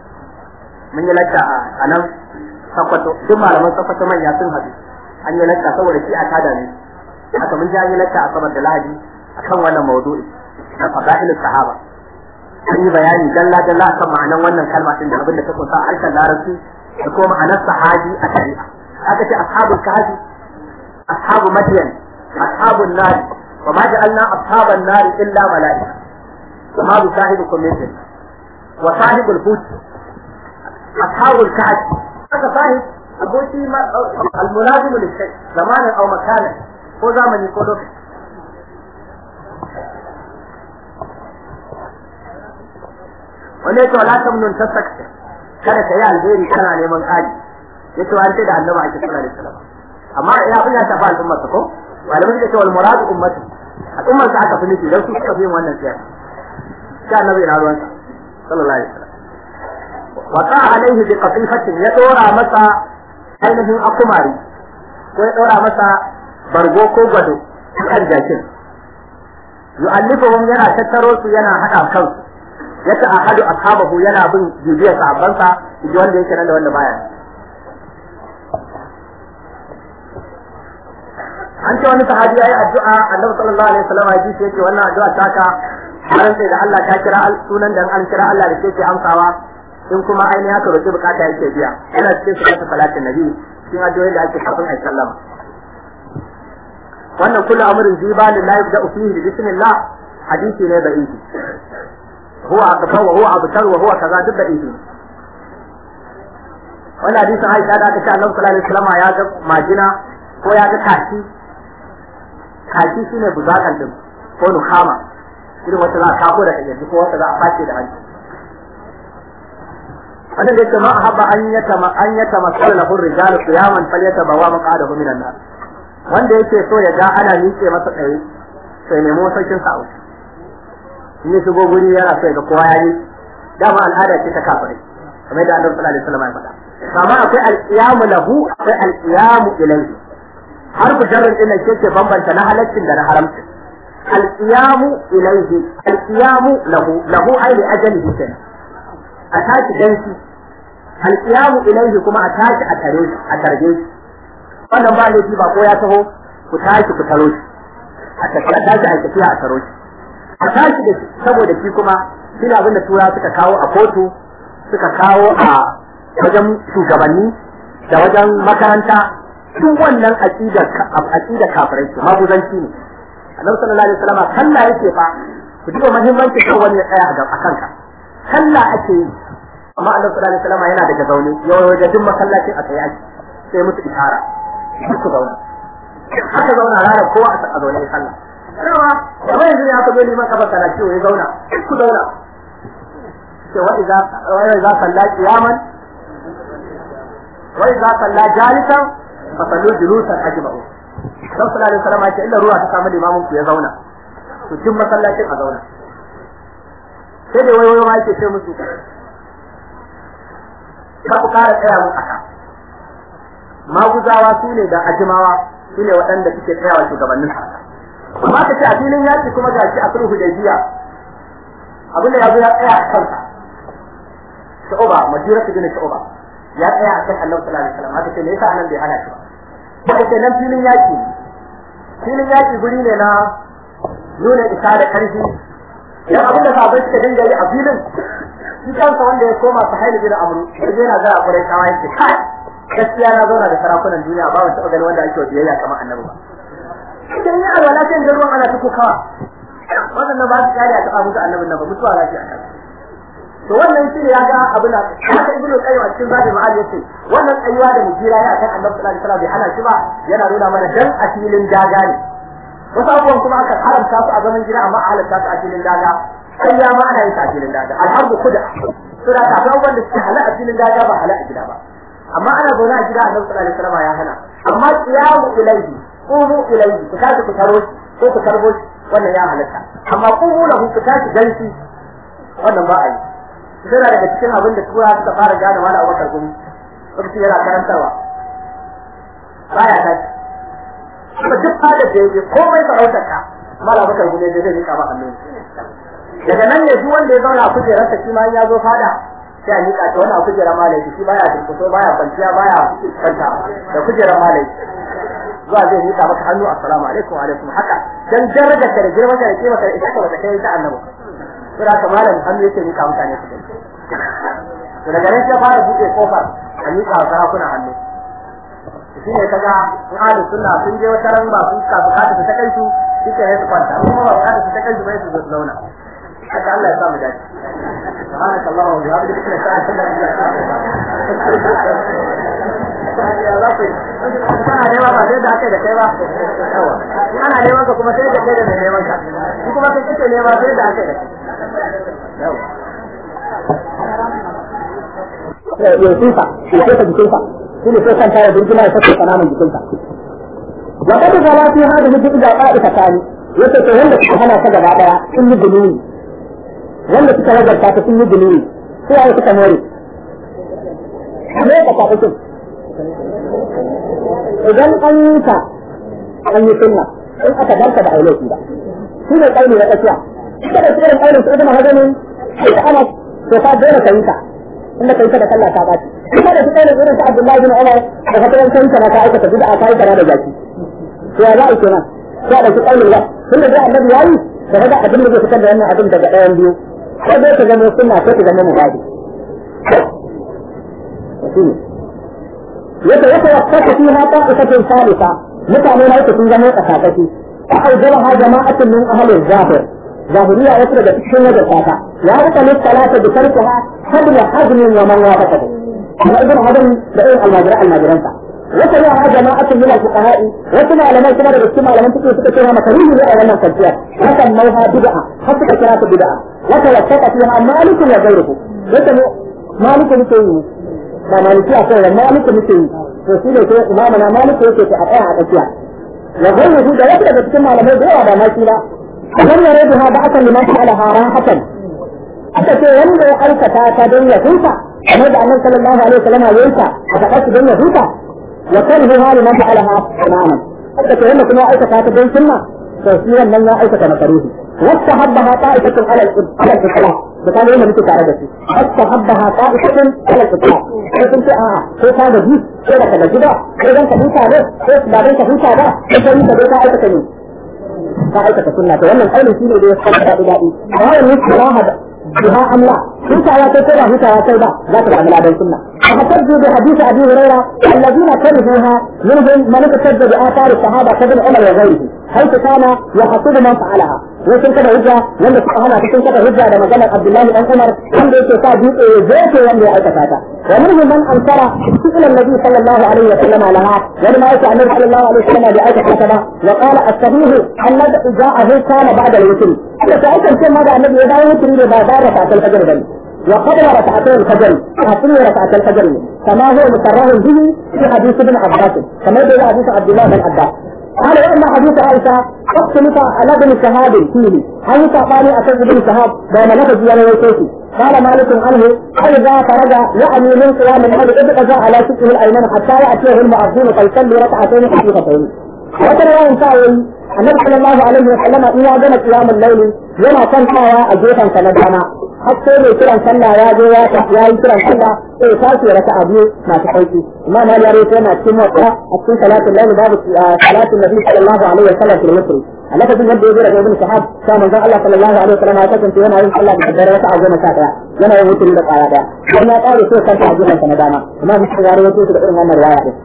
mun yi lacca a nan sakwato duk malaman sakwato manya sun haɗu an yi lacca saboda shi a tada ne haka mun ji an yi lacca a sabar da lahadi akan wannan maudu'i na fadailus sahaba an yi bayani dalla dalla akan ma'anan wannan kalma din da abin da ta kunsa a harshen larabci da kuma ma'anar sahabi a shari'a aka ce ashabul kahfi ashabu madyan ashabun nar wa ma ja'alna ashaban nar illa mala'ika وما بصاحبكم من جنة وصاحب الحوت أصحاب الكهف هذا صاحب أبوتي الملازم للشيء زمانا أو مكانا هو زمن يكون له wanda yake wala tamnun tasakta kada ka yi alheri kana neman kaji yace an ce da annabi ake sallallahu alaihi wasallam amma ya fi ya tafi al'umma ko malamai suka ce wal muradu ummati al'ummar sa aka fi nufi dan su suka fi wannan siyasa sai annabi na ruwansa sallallahu alaihi wasallam wa ta alaihi bi qatifatin ya dora masa ainihin akumari ko ya dora masa bargo ko gwado kan jakin yu'allifuhum yana tattaro su yana hada kansu ya ta ahadu ashabahu yana bin bibiyar sahabbansa ji wanda yake nan da wanda baya an ce wani sahabi yayi addu'a annabi sallallahu alaihi wasallam ya ji yake wannan addu'a taka har sai da Allah ta kira sunan da an kira Allah da ke amsawa in kuma ainihin haka roki bukata yake biya yana cikin sunan salatin nabi cikin addu'o'i da ake kafin ai sallama wannan kullu amrin ziba lillahi da fihi bi bismillah hadisi ne da'ifi huwa akbar wa huwa abtar wa huwa kaza duk da'ifi wannan hadisin Aisha da aka ce Allah sallallahu alaihi wasallam ya ga majina ko ya ga kashi kashi shine buzakan din ko nukama irin wata za a kafo da kaji ko wata za a face da hanci wannan da yake ma habba an yata ma an yata masal lahu rijalu qiyaman falyata bawa maqadahu minan nar wanda yake so ya ga ana miƙe masa tsaye sai nemo sarkin sa wuce in ya shigo guri yana so ya ga kowa ya yi dama al'ada ce ta kafirai kamar da Annabi sallallahu alaihi wasallam ya faɗa amma akwai al-qiyamu lahu akwai al-qiyamu ilayhi har ku jarrin din nan ke bambanta na halaccin da na haramcin al-qiyamu ilayhi al-qiyamu lahu lahu ai li ajalihi kenan a tashi danki al-qiyamu ilayhi kuma a tashi a tare shi a tarbe shi wannan ba laifi ba ko ya taho ku tashi ku taro shi a tafi a tashi a tafiya a taro shi a tashi da shi saboda shi kuma shi ne abin da tura suka kawo a kotu suka kawo a wajen shugabanni da wajen makaranta duk wannan aqidar aqidar kafirai ce maguzanci ne annabi sallallahu alaihi wasallam sallah yake fa ku duba muhimmanci kan wani ya tsaya a kanka sallah ake yi amma annabi sallallahu alaihi wasallam yana daga zaune yau da duk masallacin a tsaye ake sai musu ishara ku zauna haka zauna ranar kowa a zaune ya sallah rawa kamar yanzu ya ka zo liman kafa kana ciwo ya zauna ku zauna ce wa idza wa idza salla qiyaman wa idza salla jalisan fa sallu julusan ajma'u dan sallallahu alaihi wasallam ya ce illa ruwa ta samu limamin ku ya zauna to duk masallacin a zauna sai da wayo ma yake ce musu ka ku kara tsaya mu aka maguzawa su ne da ajimawa su ne waɗanda suke tsayawa shugabannin amma ka ce a filin yaki kuma ga shi a sulhu hudaybiya abinda ya zo ya tsaya a kansa shu'uba majira su gina shu'uba ya tsaya a kan Allah sallallahu alaihi wasallam haka ce me yasa anan bai hana shi ba ba ce nan filin yaki filin yaki guri ne na nuna isa da karfi dan abinda sahabbai suka dinga yi a filin shi kansa wanda ya koma su hailu bin amru sai yana ga akurai kawai yake kai gaskiya na zauna da sarakunan duniya ba wani taɓa ganin wanda ake biyayya kamar annabi ba idan ya alwala sai da ruwan ana tuko kawa wannan ba su kare a taɓa musu annabin nan ba mutuwa lafiya kan to wannan shi ne ya ga abu na haka ibnu qayyim a cikin zabi ma'al yace wannan tsayuwa da mujira ya kan annabi sallallahu alaihi wasallam bai hana shi ba yana nuna mana dan a filin daga ne wasu abubuwan kuma aka haramta su a zaman gida amma a halatta su a filin daga sai ya ma ana yin a filin daga alharbu kuda suna ta abubuwan da suke hala a filin daga ba hala a gida ba amma ana zaune a gida annabi sallallahu alaihi wasallam ya hana amma qiyamu ilaihi qumu ilaihi ku tashi ku taro shi ko ku tarbo shi wannan ya halatta amma qumu lahu ku tashi ganshi wannan ba a yi suna daga cikin abin da tura suka fara gane wani abubakar gumi lokaci yana karantarwa baya tashi kuma duk fadar da yake komai sarautar ka mala abubakar gumi da zai rika ba hannu daga nan ne duk wanda ya zauna a kujerarsa shi ma ya zo fada sai a miƙa ta wani a kujerar malai shi baya durkuso baya kwanciya baya kwanta da kujerar malai zuwa zai miƙa maka hannu assalamu alaikum wa alaikum haka dan darajar ka da girman ka da kima ka da ita ba ta kai ta annabi sai da malam hannu yake miƙa mutane su kai to daga nan sai fara buɗe kofar a miƙa wa sarakuna hannu shi ne kaga in ahlu sunna sun je wata ran ba sun ka bukata ta kai su shi ke su kwanta kuma ba bukata ta kai su bai su zauna haka Allah ya samu dace سبحانك اللهم وبحمدك اشهد ان لا اله الا انت kana nema ba sai da aka da kai ba yawa ana neman ka kuma sai da kai da mai neman ka shi kuma kai kake nema sai da aka da kai yawa ya sifa ya sifa jikinsa shi ne sai kanta ya burgina ya saka kananan jikinsa wa kada zala fi hada mutum da qa'ida tani yace to wanda suka hana ta gaba daya sun yi guluni wanda suka ragarta ta sun yi guluni sai ya suka more ne ka ta fito idan an yi ta an yi sunna in aka barka da aulaki ba shi ne kaini na tsakiya ita da tsirin kainin su ibn hazamin da ana to ka dole ka yi ta inda kai ta da sallah ta baci ita da tsirin irin ta Abdullahi bin Umar da fatan kai ta ka aikata bid'a kai ta da zaki to ya za a kenan sai da kainin la tunda da annabi yayi da kaga abin da zai fitar da wannan abin daga ɗayan biyu ko dai ka zama sunna ko ka zama mubadi yadda yake wasaka fiha ta'ifatun salisa mutane na yake sun zama tsakakaki fa aujaba jama'atun min ahli zahir zahiriya wasu daga cikin wajen fata ya rika ne salata da tarkuha hadla hazmin wa man wafaqahu amma ibn hadam da irin almajira almajiransa wata ya ha jama'atun min al-fuqaha'i wasu malamai kuma daga cikin malaman fiqh suka ce ma makaruhi ne a wannan kwanciya hakan mauha bid'a har suka kira ta bid'a wata wasaka fiha malikun wa ghayruhu wata malikun muke yi ba maliki a kai malikun muke yi to shi ne sai imamu na maliku yake ta a tsaya a tsakiya wa ghayruhu da wasu daga cikin malamai da yawa ba ma shi ba lam yariduha ba'atan liman fa'ala harahatan aka ce wanda ya aikata ta don ya huta kamar da annabi sallallahu alaihi wasallam ya yanka a faɗa su don ya huta wa kan hu hali man fa'alaha tamaman haka to wanda kuma aikata ta don sunna to shi wannan ya aikata makaruhi wasta habbaha ta'ifatun ala ala al-islam da kan yana muke tare da shi wasta habbaha ta'ifatun ala al-islam sai kun ce a'a ko ka ga ji ko da ka ga gida ko dan ka huta ne ko ba dan ka huta ba ko sai ka ka aikata ne ka aikata sunna to wannan kaulin shine da ya fara da dadi amma wannan kiraha biha amla hutawa sai ko ba hutawa sai ba za ta samu ladan sunna فاحتجوا بحديث ابي هريره الذين كرهوها منهم من احتج باثار الصحابه كابن عمر وغيره حيث كان يحصد من فعلها وكن كذا هجة wanda suka hana cikin kada hujja da maganar Abdullahi dan Umar wanda yake sa dutse ya zoce wanda ya aikata ta wa minhum man ankara fi'l an-nabi sallallahu alaihi wa sallam laha wani ma yake annabi sallallahu alaihi wa sallam da aikata ta ba wa qala as-sahih annabi ja'ahu kana ba'da al-witr haka ta aikata ma da annabi ya dawo witri da ba da rakatul fajr bane وقبل ركعتي الفجر أصل ركعتي الفجر كما هو مكرر به في حديث ابن عباس كما يقول حديث عبد الله بن عباس قال واما حديث عائشه اختلف على ابن شهاب فيه هل تعطاني اكد ابن شهاب بين لفظ يانا ويكيتي قال مالك عنه فاذا فرج يعني من قيام الليل ابتدى على شقه الايمن حتى ياتيه المؤذن فيصلي ركعتين خفيفتين وترى ينساوي النبي صلى الله عليه وسلم ان وجد قيام الليل yana kwantawa a gefen sa na dama har sai mai kiran sallah ya zo ya ya yi kiran sallah sai ya tashi ya raka abu masu sauki imam Ali ya rawaito yana cikin wata a cikin salatul layl babu salatul nabi sallallahu alaihi wa sallam fil witr a lokacin da ya zo daga ibn shahab sai manzon Allah sallallahu alaihi wa sallam ya kasance yana yin sallah da daddare wata a goma sha daya yana yin witr da kwaya daya dan ya kare sai kanta a gefen sa na dama imam Muslim ya rawaito da irin wannan riwaya din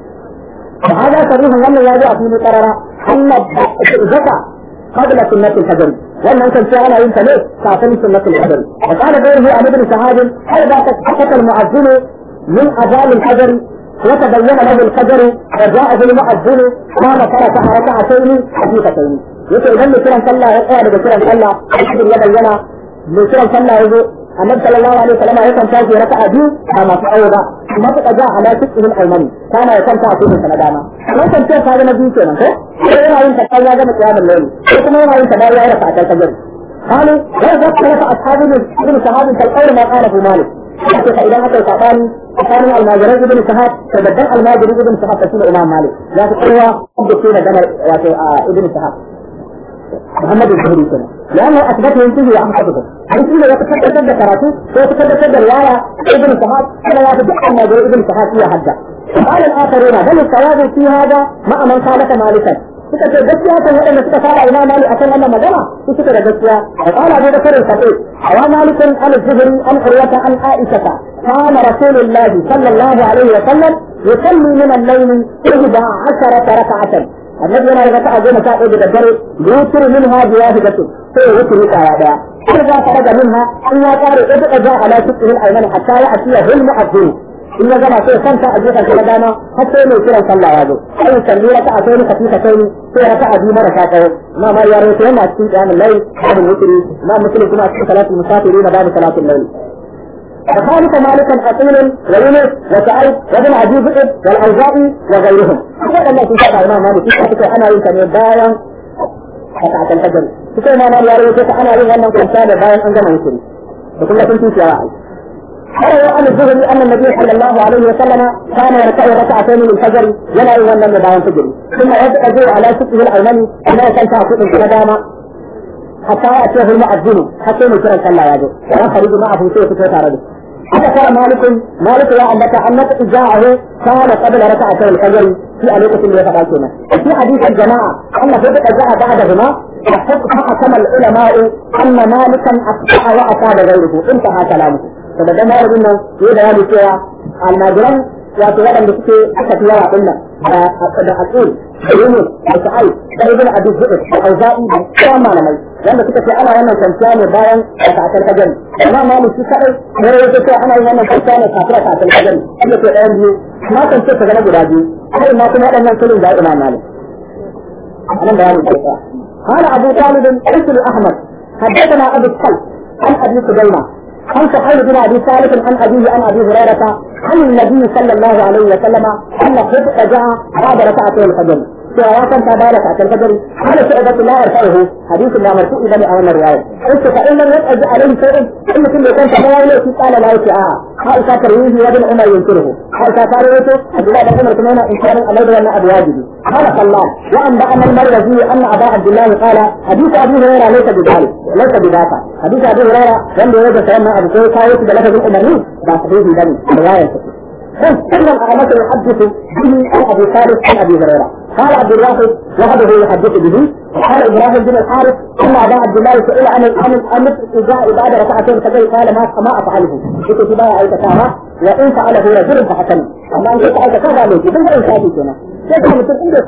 فهذا صريح wannan ya zo a cikin qarara anna zaka قبل سنة الفجر وأن أنت كان أنت ليه كافل سنة الفجر وقال غيره عن ابن شهاب إذا سكت المؤذن من أذان الفجر وتبين له الفجر وجاءه المؤذن قام فركع ركعتين خفيفتين yake idan mai kiran sallah ya tsaya daga kiran sallah alhamdulillah ya bayyana mai kiran sallah ya zo annabi sallallahu alaihi wasallam ya kan tashi raka'a biyu ba masu aure ba kuma suka ja ala cikin aymani kana ya kanta a cikin sa na dama wannan ce ka ga na biyu kenan ko sai yana yin ta ya gama kiyamul layl ko kuma yana yin ta bayan ya raka'a ta fajr قالوا لا ذكر أصحاب ابن شهاب كالقول ما قاله مالك حتى فإذا أتى الشعباني كان الماجرين ابن شهاب فبدأ الماجرين ابن شهاب تسمى الإمام مالك لا تقوى قد دم ابن شهاب محمد الزهري كنا لأنه أثبته ينتهي عن حدثه حيث إذا يتكتب سد كراته ويتكتب سد رواية ابن شهاب أنا لا تدعى ما جاء ابن شهاب فيها حجة وقال الآخرون هل التوازن في هذا مع من خالف مالكا suka ce gaskiya kan waɗanda suka fara ina mali a kan wannan magana su suka da gaskiya wa qala abu bakr al-khatib wa malik al-zuhri an urwata an aisha kana rasulullah sallallahu alaihi wa sallam yusalli min al-layl 11 rak'atan annabi yana da raka'a goma sha ɗaya da daddare yutur minha bi wahidatu sai wutur kaya daya sai za ka daga minha an ya kare ibqa ja ala sukrihi al-ayman hatta ya atiya bil mu'adhdhin in ya gama sai kanta a gefen na dama har sai mai kiran sallah ya zo sai ya kalli raka a kai kafi kai sai raka a biyu mara kawo ma ma ya rawaito yana cikin qiyamul layl babu wutri ma muslim kuma a cikin salatul musafiri na babu salatul layl وخالف مالكا أصيل ويونس وسعيد وابن عجيب والأوزاعي وغيرهم. هذا الله في شرع الإمام مالك في أنا يمكن بايا ركعة الفجر. في ما مالك يا ريت أنا يمكن أن كنت بايا أنجم يسري. وكل كنت في واحد. روى عن الزهري ان النبي صلى الله عليه وسلم كان يركع ركعتين من الفجر ولا يولى من بعد الفجر ثم يدعو على شقه الايمن كما كان تعقد القدامى حتى ياتيه المؤذن حتى يكون صلى يده ويخرج معه سيف فتارده حتى كان مالك مالك يا انك انك اجاعه كان قبل ركعتي الفجر في الوقت اللي يتقاتلنا في حديث الجماعه ان فتح جاء بعدهما فحكم العلماء ان مالكا اخطا واصاب غيره انتهى كلامه da dan malamin nan ya bayani cewa almajiran wato waɗanda suke aka fi yawa ɗin nan da aqul da yunus da sa'ai da ibn abi zubair da auza'i da sauran malamai wanda suka ce ana wannan kwanciya ne bayan kafin fajr amma malik shi kadai ne ya ce ana yin wannan kwanciya ne kafin kafin fajr wanda ke ɗayan biyu na kan ce ta zama guda biyu kai ma kuma waɗannan sulun da imam malik anan bayanin kwanciya قال أبو طالب اسم أحمد حدثنا أبو الصلت عن أبي سليمان عن سحيل بن ابي ثابت عن ابيه عن ابي هريره عن النبي صلى الله عليه وسلم ان خبز جاء بعد ركعتي الفجر cewa ya kanta ba da katar fajari hada shi ibatu la yarfa'uhu hadisin da marfu ibani a wannan riwaya sai fa in lam yaqdi alaihi shay'in in mutum bai kanta ba wani shi kala la yake a Aisha tarwihi wa bin Umar yunkiruhu Aisha ta rawaito Abdullah bin Umar kuma yana inkarin alai da wannan abu wajibi qala sallallahu wa an ba'ana al-marwazi anna aba Abdullah qala hadith Abu Hurairah laysa bidalik laysa bidaka hadith Abu Hurairah wanda ya ga sanan abu ko kawo shi da lafazin umarni ba sahihi bane riwayar ta كل الأئمة يحدث به عن أبي صالح عن أبي هريرة قال عبد الواحد وحده يحدث به وقال إبراهيم بن الحارث أن أبا عبد الله سئل عن عن عن إذا بعد ركعتين فقال قال ما ما أفعله كنت في بايع أي تكامة وإن فعله رجل فحسن أما أن كنت أي تكامة عليك ثم إن شاء كنا كيف